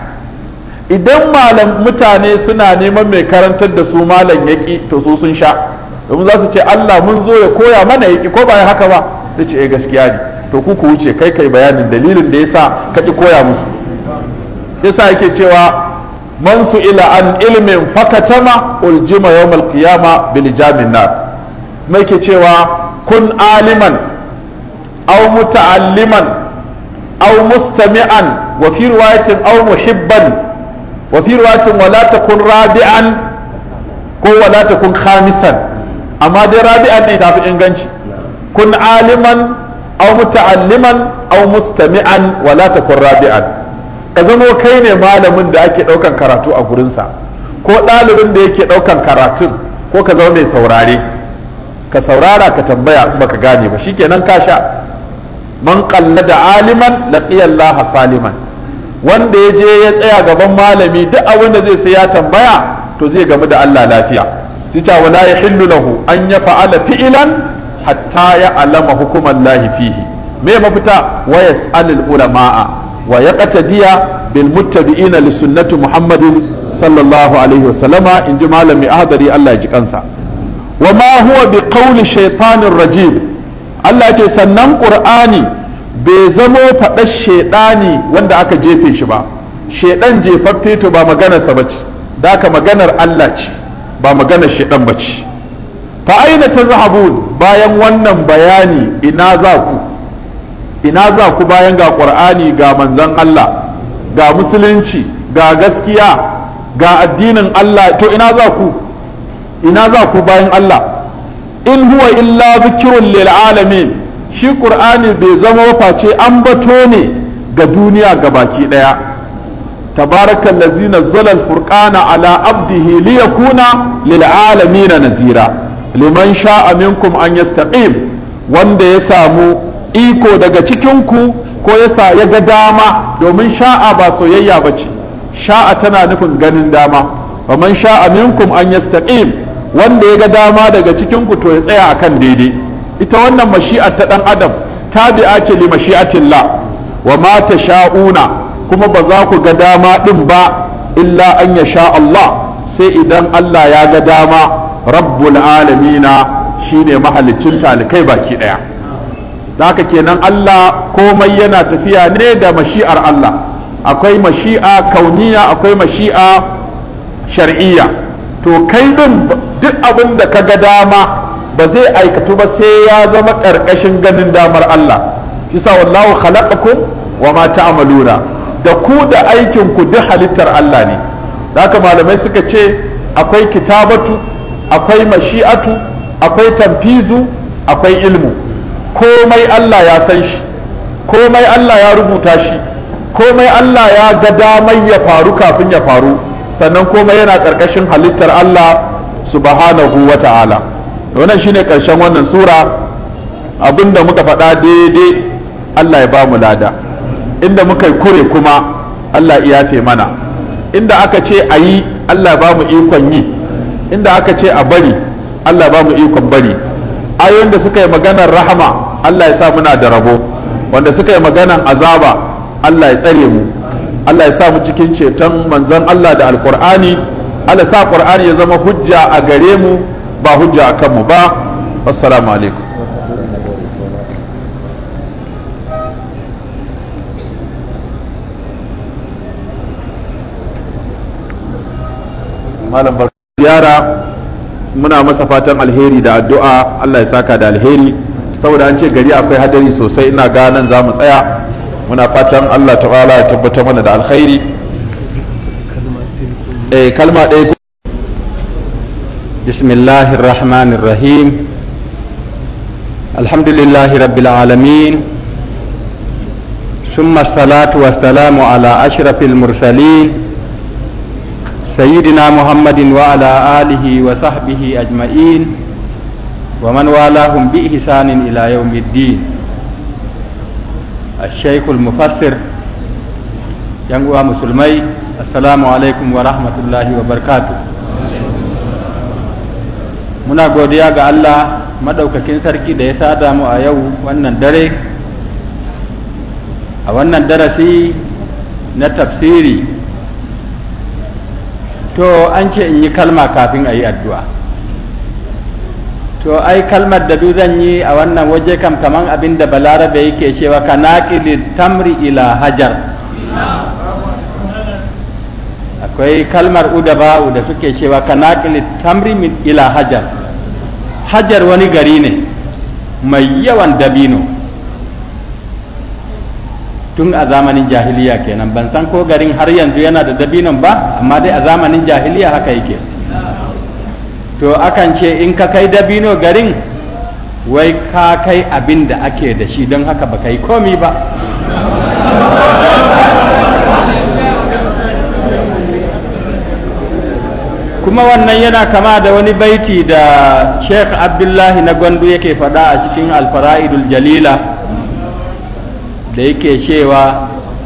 idan malam mutane suna neman mai karantar da su malam yaƙi to su sun sha domin za su ce Allah mun zo ya koya mana yaƙi ko ba haka ba ta ce eh gaskiya ne to ku ku wuce kai kai bayanin dalilin da yasa ka ki koya musu yasa yake cewa man su ila an ilmin fakatama uljima yawmal qiyama bil jamin nar mai ke cewa kun aliman أو متعلما أو مستمعا وفي رواية أو محبا وفي رواية ولا تكن رابعا كو ولا تكن خامسا أما دي رابعا نتعرف إنغانشي كن عالما أو متعلما أو مستمعا ولا تكن رابعا ka zamo kai ne malamin da ake ɗaukan karatu a gurinsa ko ɗalibin da yake ɗaukan karatun ko ka zama mai saurare ka saurara ka tambaya in baka gane ba shikenan ka sha man da aliman laqiya Allah saliman wanda ya je ya tsaya gaban malami duk abin da zai sai ya tambaya to zai gamu da Allah lafiya sai ta wala yahillu lahu an ya fa'ala fi'lan hatta ya alama hukuman lahi fihi me mafita wa yas'alul ulama'a wa yaqtadiya bil muttabi'ina li sunnati muhammadin sallallahu alaihi wa sallama inji malami ahdari Allah ya ji kansa wa ma huwa bi qawli shaytanir rajim Allah ce sannan qur'ani bai zamo faɗar shaidani wanda aka jefe shi ba shaidan jefaffe to ba maganarsa ba ce da aka maganar Allah ce ba maganar shaidan ba ce fa aina tazhabun bayan wannan bayani ina za ku ina za ku bayan ga qur'ani ga manzon Allah ga musulunci ga gaskiya ga addinin Allah to ina za ku ina za ku bayan Allah in huwa illa zikrun lil alamin shi qur'ani bai zama face an bato ne ga duniya gabaki daya tabarakal ladzi nazzala al-furqana ala abdihi liyakuna lil alamin nazira liman sha'a minkum an yastaqim wanda ya samu iko daga cikin ku ko yasa ya ga dama domin sha'a ba soyayya bace sha'a tana nufin ganin dama faman sha'a minkum an yastaqim wanda ya ga dama daga cikin ku to ya tsaya akan daidai ita wannan mashi'ar ta dan adam tabi'a ce li mashi'atillah wa ma tasha'una kuma ba za ku ga dama din ba illa an yasha Allah sai idan Allah ya ga dama rabbul alamina shine mahalicin talikai baki daya haka kenan Allah komai yana tafiya ne da mashi'ar Allah akwai mashi'a kauniya akwai mashi'a shar'iyya to kai din duk abin da ka ga dama ba zai aikatu ba sai ya zama ƙarƙashin ganin damar Allah kisa wallahu khalaqakum wa ma ta'maluna da ku da aikin ku duk halittar Allah ne haka malamai suka ce akwai kitabatu akwai mashi'atu akwai tanfizu akwai ilmu komai Allah ya san shi komai Allah ya rubuta shi komai Allah ya ga damar ya faru kafin ya faru sannan komai yana ƙarƙashin halittar Allah subhanahu wa ta'ala wannan shine ƙarshen wannan sura abinda muka faɗa daidai Allah ya ba mu lada inda muka yi kure kuma Allah ya yafe mana inda aka ce a yi Allah ba mu ikon yi inda aka ce a bari Allah ba mu ikon bari ayoyin da suka yi maganar rahama Allah ya sa muna da rabo wanda suka yi maganar azaba Allah ya tsare mu Allah ya sa mu cikin ceton manzon Allah da alkur'ani Allah sa qur'ani ya zama hujja a gare mu ba hujja a kanmu ba assalamu alaikum malam barka ziyara muna masa fatan alheri da addu'a Allah ya saka da alheri saboda an ce gari akwai hadari sosai ina ga nan za mu tsaya muna fatan Allah ta'ala ya tabbatar mana da alkhairi eh kalma ɗaya بسم الله الرحمن الرحيم الحمد لله رب العالمين ثم الصلاة والسلام على أشرف المرسلين سيدنا محمد وعلى آله وصحبه أجمعين ومن والاهم بإحسان إلى يوم الدين الشيخ المفسر ينقوى مسلمي السلام عليكم ورحمة الله وبركاته muna godiya ga Allah madaukakin sarki da ya sada mu a yau wannan dare a wannan darasi na tafsiri to an ce in yi kalma kafin a yi addu'a to ai kalmar da zan yi a wannan waje kam kaman abin da balarabe yake cewa ka naƙili tamri ila hajar akwai kalmar udaba'u da suke cewa ka naƙili tamri ila hajar hajar wani gari ne mai yawan dabino tun a zamanin jahiliya kenan ban san ko garin har yanzu yana da dabinon ba amma dai a zamanin jahiliya haka yake to akan ce in ka kai dabino garin wai ka kai abin da ake da shi don haka ba kai komi ba kuma wannan yana kama da wani baiti da sheikh abdullahi na gwandu yake faɗa a cikin alfara'idul jalila da yake cewa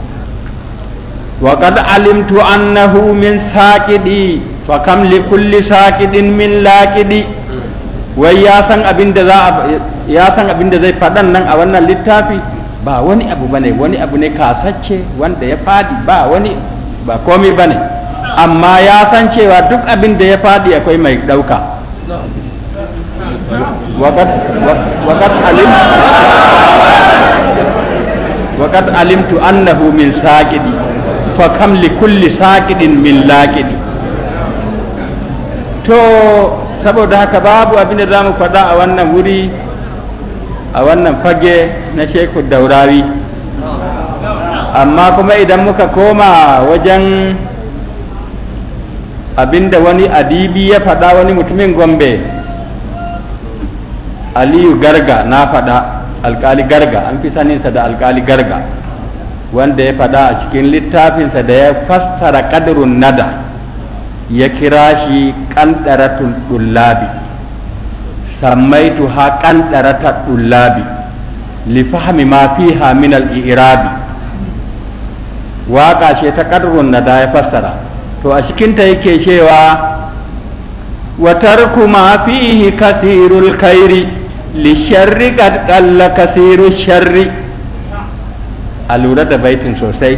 وقد علمت أنه من ساكدي فكم لكل ساكد من لاكدي wai ya san abin da za ya san abin da zai faɗan nan a wannan littafi ba wani abu bane wani abu ne kasacce wanda ya fadi ba wani ba komai bane amma ya san cewa duk abin da ya fadi akwai mai ɗauka وقد وقد علمت وقد علمت أنه من ساكد فكم لكل ساكد من لاكد to saboda haka babu abin da za mu faɗa a wannan wuri a wannan fage na sheku daurawi amma kuma idan muka koma wajen abinda wani adibi ya faɗa wani mutumin gombe aliyu garga na faɗa alkali garga an fi saninsa da alkali garga wanda ya faɗa a cikin littafinsa da ya fassara ƙadirun nada ya kira shi ƙanɗaratul ɗullabi sammaitu ha ƙanɗaratar ɗullabi lifahmi ma fiha min al-i'rabi waƙa ce ta ƙadirun nada ya fassara to a cikinta yake cewa wa tarku ma fihi kasirul khairi lisharri qad qalla kasiru sharri a lura da baitin sosai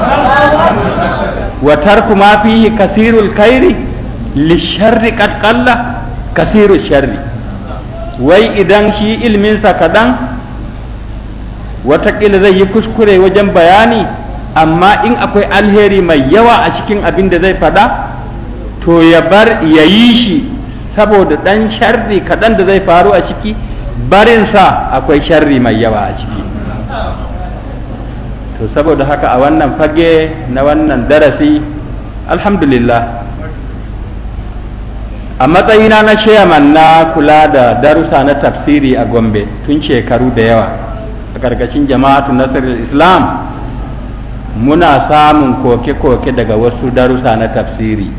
wa tarku ma fihi kasirul khairi lisharri qad qalla kasiru sharri wai idan shi ilminsa kaɗan watakila zai yi kuskure wajen bayani amma in akwai alheri mai yawa a cikin abin da zai faɗa to ya bar ya yi shi saboda ɗan sharri kaɗan da zai faru a ciki barinsa akwai sharri mai yawa a ciki to saboda haka a wannan fage na wannan darasi alhamdulillah a matsayina na chairman na kula da darussa na tafsiri a gombe tun shekaru da yawa a ƙarƙashin jama'atu nasarar islam muna samun koke-koke daga wasu darussa na tafsiri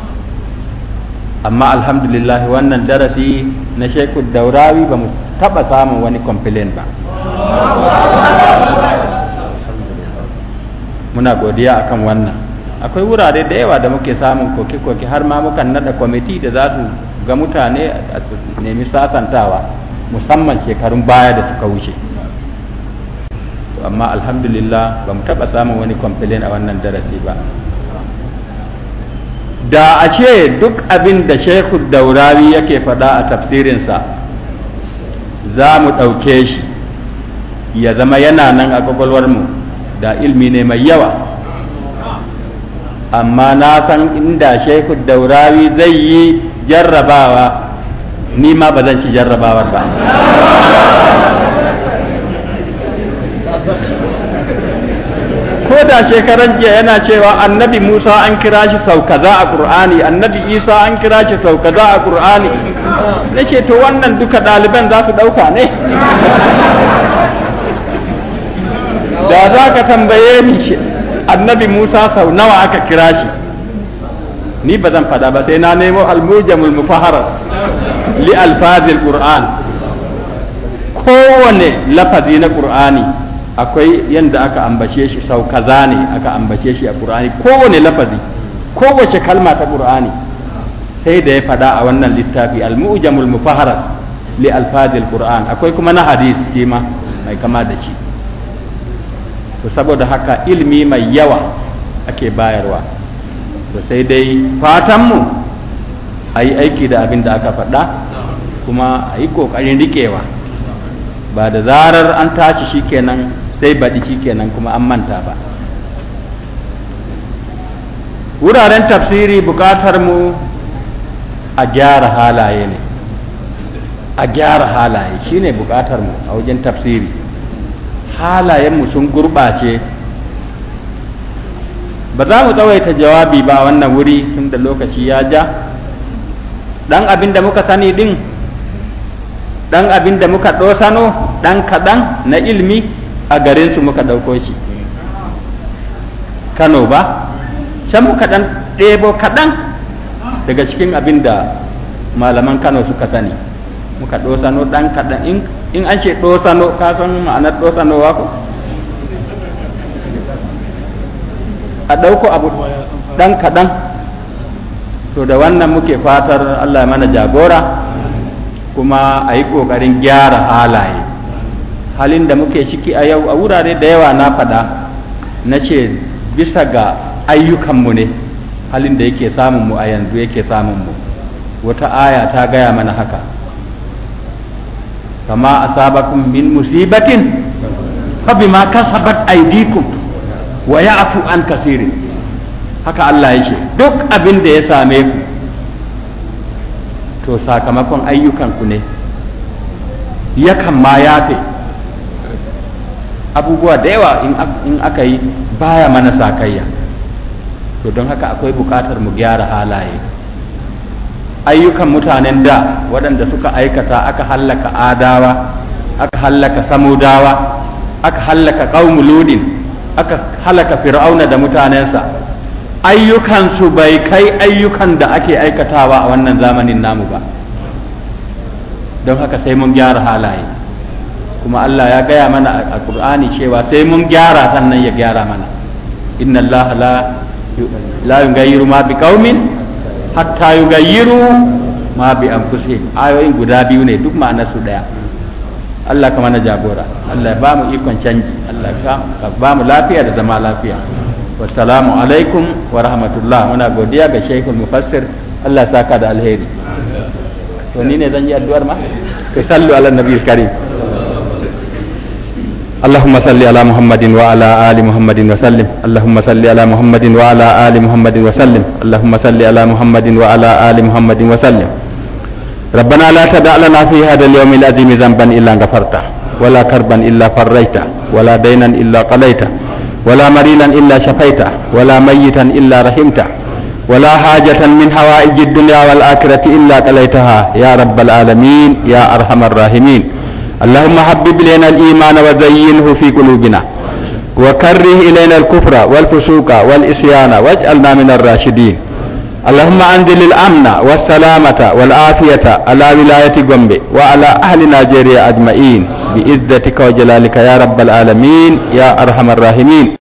amma alhamdulillah wannan darasi na sheku daurawi ba mu taɓa samun wani complain ba muna godiya akan wannan akwai wurare da yawa da muke samun koke-koke har ma mukan nada kwamiti da za su ga mutane a su nemi sasantawa musamman shekarun baya da suka wuce amma alhamdulillah ba mu taɓa samun wani complain a wannan darasi ba da a ce duk abin da shekhu daurawi yake faɗa a tafsirinsa za mu ɗauke shi ya zama yana nan a mu da ilmi ne mai yawa amma na san inda shekhu daurawi zai yi jarrabawa ni ma ba zan ci jarrabawar ba ko da shekaran jiya yana cewa annabi musa an kira shi sau kaza a qur'ani annabi isa an kira shi sau kaza a qur'ani na ce to wannan duka ɗaliban za su ɗauka ne da za ka tambaye ni annabi musa sau nawa aka kira shi ni ba zan fada ba sai na nemo almujamul mufaharas li alfazil qur'an kowane lafazi na qur'ani akwai yadda aka ambace shi sau kaza ne aka ambace shi a qur'ani kowane lafazi kowace kalma ta qur'ani sai da ya fada a wannan littafi al-mu'jamul mufaharas li alfazil qur'an akwai kuma na hadis kima mai kama da shi to saboda haka ilmi mai yawa ake bayarwa to sai dai fatanmu a yi aiki da abin da aka faɗa kuma a yi ƙoƙarin riƙewa ba da zarar an tashi shikenan sai baɗi shikenan kuma an manta ba wuraren tafsiri buƙatar mu a gyara halaye ne a gyara halaye shine buƙatar mu a wajen tafsiri halayenmu sun gurɓace ba za mu tsawaita jawabi ba wannan wuri tun da lokaci ya ja ɗan abin da muka sani ɗin ɗan abin da muka ɗosano ɗan kaɗan na ilmi a garinsu muka ɗauko shi kano ba can muka ɗan ɗebo kaɗan daga cikin abin da malaman kano suka sani muka ɗosano ɗan kaɗan in an ce ɗosano ka san ma'anar ɗosanowa ko a ɗauko abu ɗan kaɗan to da wannan muke fatar Allah ya mana jagora kuma a yi ƙoƙarin gyara halaye halin da muke ciki a yau a wurare da yawa na faɗa na ce bisa ga ayyukanmu ne halin da yake samunmu a yanzu yake samunmu wata aya ta gaya mana haka kama asabakum min musibatin fa bima kasabat aydikum wa ya'fu an kasirin haka Allah ya ce duk abin da ya same ku to sakamakon ayyukanku ne yakan ma yafe abubuwa da yawa in aka yi baya mana sakayya to don haka akwai bukatar mu gyara halaye ayyukan mutanen da waɗanda suka aikata aka hallaka adawa aka hallaka samudawa aka hallaka qaumuludin aka halaka fir'auna da mutanensa ayyukansu bai kai ayyukan da ake aikatawa a wannan zamanin namu ba don haka sai mun gyara halaye kuma Allah ya gaya mana a Qur'ani cewa sai mun gyara sannan ya gyara mana inna Allah la la yughayyiru ma biqaumin hatta yughayyiru ma bi anfusihim ayoyin guda biyu ne duk ma'anar su daya Allah ka mana jagora Allah ya ba mu ikon canji Allah ka ba mu lafiya da zama lafiya wassalamu alaikum wa rahmatullah muna godiya ga shaykhul mufassir Allah saka da alheri to ni ne zan yi addu'ar ma kai sallu ala nabiyil karim اللهم صل على محمد وعلى آل محمد وسلم اللهم صل على محمد وعلى آل محمد وسلم اللهم صل على محمد وعلى آل محمد وسلم ربنا لا تدع لنا في هذا اليوم العظيم ذنبا إلا غفرته ولا كربا إلا فريته ولا دينا إلا قضيته ولا مريلا إلا شفيته ولا ميتا إلا رحمته ولا حاجة من حوائج الدنيا والآخرة إلا قليتها يا رب العالمين يا أرحم الراحمين اللهم حبب إلينا الإيمان وزينه في قلوبنا وكره إلينا الكفر والفسوق والإسيان واجعلنا من الراشدين اللهم أنزل الأمن والسلامة والعافية على ولاية gombe وعلى أهل نيجيريا أجمعين بإذتك وجلالك يا رب العالمين يا أرحم الراحمين